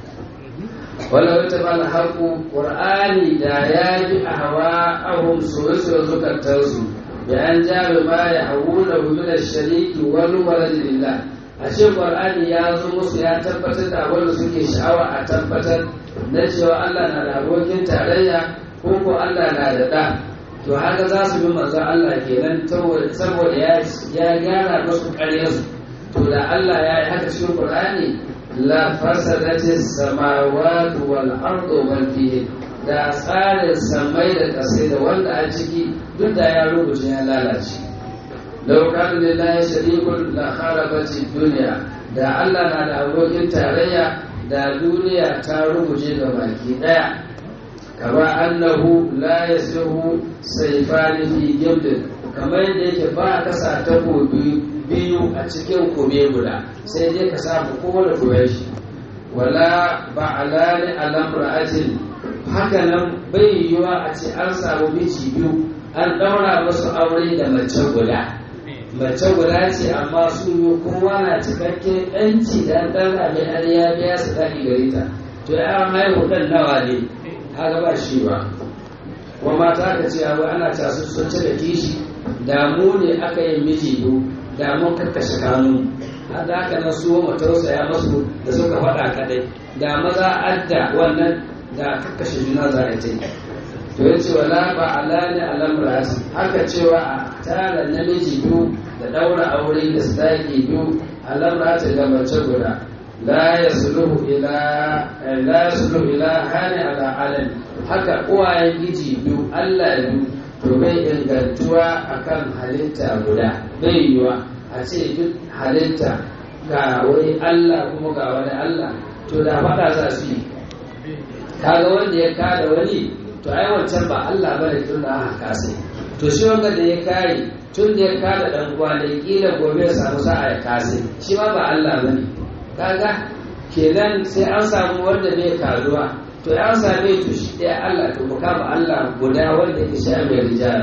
B: ولو اتبع الحق قرآني دايات أهواءهم سوسو زكترسو بأن جاء ما يحوونه من الشريك والولد لله ashe qur'ani ya zo musu ya tabbatar da wanda suke sha'awa a tabbatar na cewa Allah na da abokin tarayya ko ko Allah na da da to haka za su bi manzon Allah kenan saboda ya ya gyara musu ƙaryarsu to da Allah ya yi haka cikin qur'ani la fasadati samawati wal ardu wal fihi da tsarin samai da ƙasai da wanda a ciki duk da ya rubuce ya lalace لو كان لله شريك لخربت الدنيا da Allah na da abokin tarayya da duniya ta rubuce ga baki daya kama annahu la yasihu sayfani fi gimdin kamar yadda yake ba ka sa takobi biyu a cikin kube guda sai dai ka samu kowane kube shi wala ba'alani alam ra'atin haka nan bai yiwa a ce an samu miji biyu an daura musu aure da mace guda mace guda ce amma su yi kowa na cikakken yanci da ɗan abin har ya biya su daɗi gare ta to ya haihu ɗan nawa ne haka ba shi ba kuma mata ka ce abu ana tasu sun ci da kishi damu ne aka yi miji biyu damun kakkashe kanu har da aka na su mu tausaya masu da suka faɗa kaɗai da maza adda wannan da kakkashe juna za a yi to ya ce wala ba alani alamrati haka cewa a tara namiji biyu da daura aure da sadaki biyu alamrati da mace guda la yasluhu ila la yasluhu ila hani ala alam haka uwayen giji biyu Allah biyu to bai ingantuwa akan halitta guda bai yiwa a ce duk halitta ga wani Allah kuma ga wani Allah to da faɗa za su yi kaga wanda ya kada wani to ai wancan ba Allah bane tun da aka kase to shi wanda da ya kare tun da ya kada dan uwa da kila gobe ya samu sa'a ya kase shi ma ba Allah bane kaga kenan sai an samu wanda bai karuwa to ya same to shi ɗaya Allah to mu kama Allah guda wanda ke sha mai rijala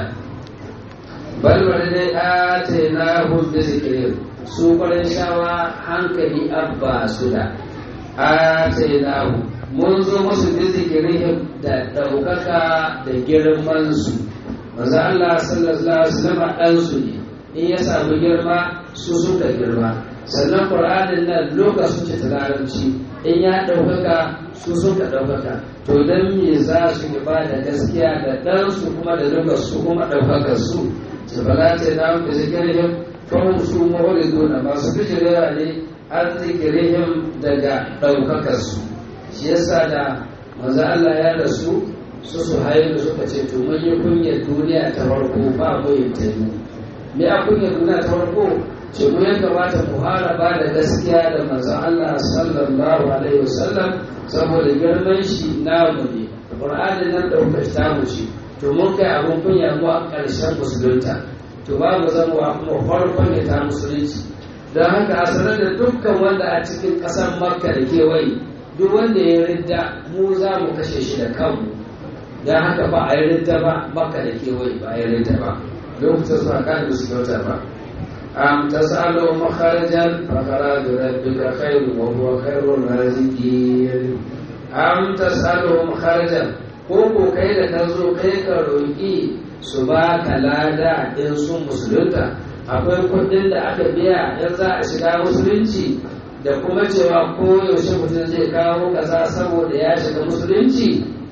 B: bal wani dai atayna hum bi zikrin su kwarin shawa hankali abba su da atayna hum mun zo musu da zikirihim da ɗaukaka da girmansu manzo Allah sallallahu alaihi wasallam ɗansu ne in ya samu girma su suka girma sannan Qur'anin nan lokacin ce ta larabci in ya ɗaukaka su suka ɗaukaka to dan me za su ba da gaskiya da ɗansu kuma da lokacin su kuma ɗaukakar su ce bala ce na da zikirihim fahim su mawariduna masu bijirewa ne an zikirihim daga ɗaukakarsu shi yasa da maza Allah ya rasu su su da suka ce to mun yi kunyar duniya ta farko ba mu yin ta yi me a kunyar duniya ta farko ce mu ya kamata mu haraba da gaskiya da manzon Allah sallallahu alaihi wasallam saboda girman shi namu ne Qur'ani nan ɗaukar ta mu ce to mun kai abun kunya mu a ƙarshen musulunta to babu zamuwa kuma farkon ya ta musulunci don haka a sanar da dukkan wanda a cikin ƙasar makka da kewaye duk wanda ya ridda mu za mu kashe shi da kanmu don haka ba a yi ridda ba makka da kewaye ba a yi ridda ba lokacin su haka da su kyauta ba am tasalu makharajan fa kharaju rabbika khairu wa huwa khairur raziqin am tasalu makharajan ko ko kai da ka zo kai ka roki su ba ka lada in sun musulunta akwai kudin da aka biya in za a shiga musulunci da kuma cewa koyaushe mutum zai kawo kaza saboda ya shiga musulunci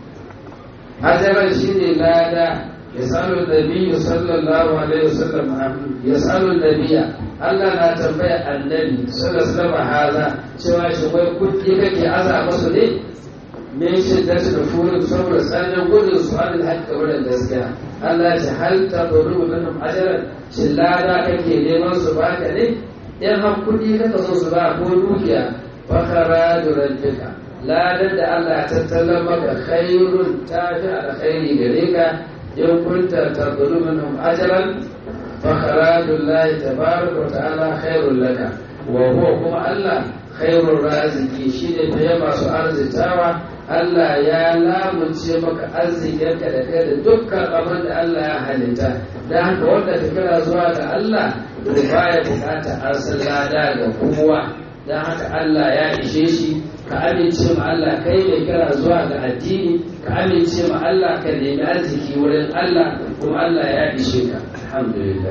B: hajarar shi ne lada ya salo nabiyu sallallahu alaihi wasallam ya salo nabiya Allah na tambaya annabi sallallahu alaihi haza cewa shi wai kudi kake aza masu ne me shi da su da furin saboda tsanin gudun su an haƙƙa wurin gaskiya Allah ce hal ta buru minhum ajran shin lada kake neman su baka ne in har kuɗi kaka so su ba ko dukiya fakara da rabbika ladar da Allah ya tattala maka khairun ta fi alkhairi gare ka in kunta tabulu minhum ajran fakara lillahi tabaraka wa ta'ala khairul laka wa huwa kuma Allah khairur raziki shine fiye masu arzitawa Allah ya lamunce maka arzikinka da kai da dukkan abin da Allah ya halitta da haka wanda ka kira zuwa ga Allah to baya bukata arsan lada ga kowa don haka Allah ya ishe shi ka amince ma Allah kai mai kira zuwa ga addini ka amince ma Allah ka nemi arziki wurin Allah kuma Allah ya ishe ka alhamdulillah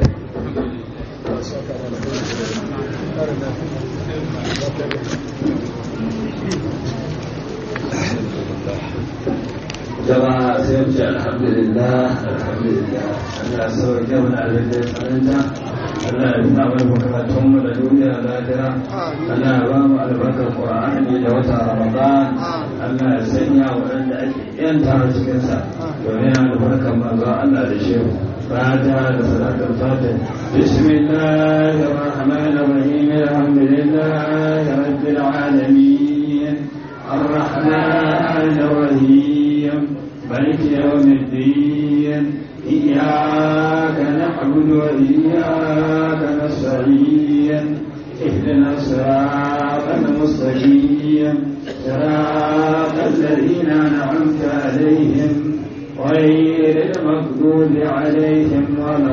A: jama'a sai mu ce alhamdulillah alhamdulillah Allah sauke mana abin da ya tsananta Allah ya nuna mana bukatun mu da duniya lafiya Allah ya ba mu albarkar Qur'ani da wata Ramadan Allah ya sanya waɗanda ake yanta cikin sa domin albarkar manzo Allah da shehu فاتحة لصلاة الفاتح بسم الله الرحمن الرحيم الحمد لله رب العالمين الرحمن الرحيم مالك يوم الدين إياك نعبد وإياك نستعين اهدنا الصراط المستقيم صراط الذين أنعمت عليهم غير المغضوب عليهم ولا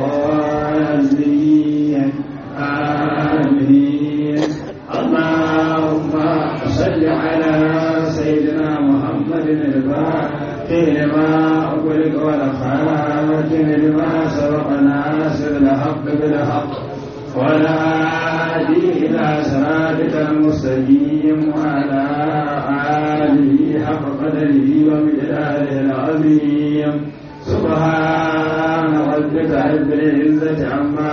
A: الضالين آمين اللهم صل على سيدنا محمد الفاتح لما أغلق والخاتم لما سبق ناصر الحق بالحق ولا هادي إلى صراطك المستقيم وعلى آله حق قدره ومقداره العظيم سبحان ربك رب العزة عما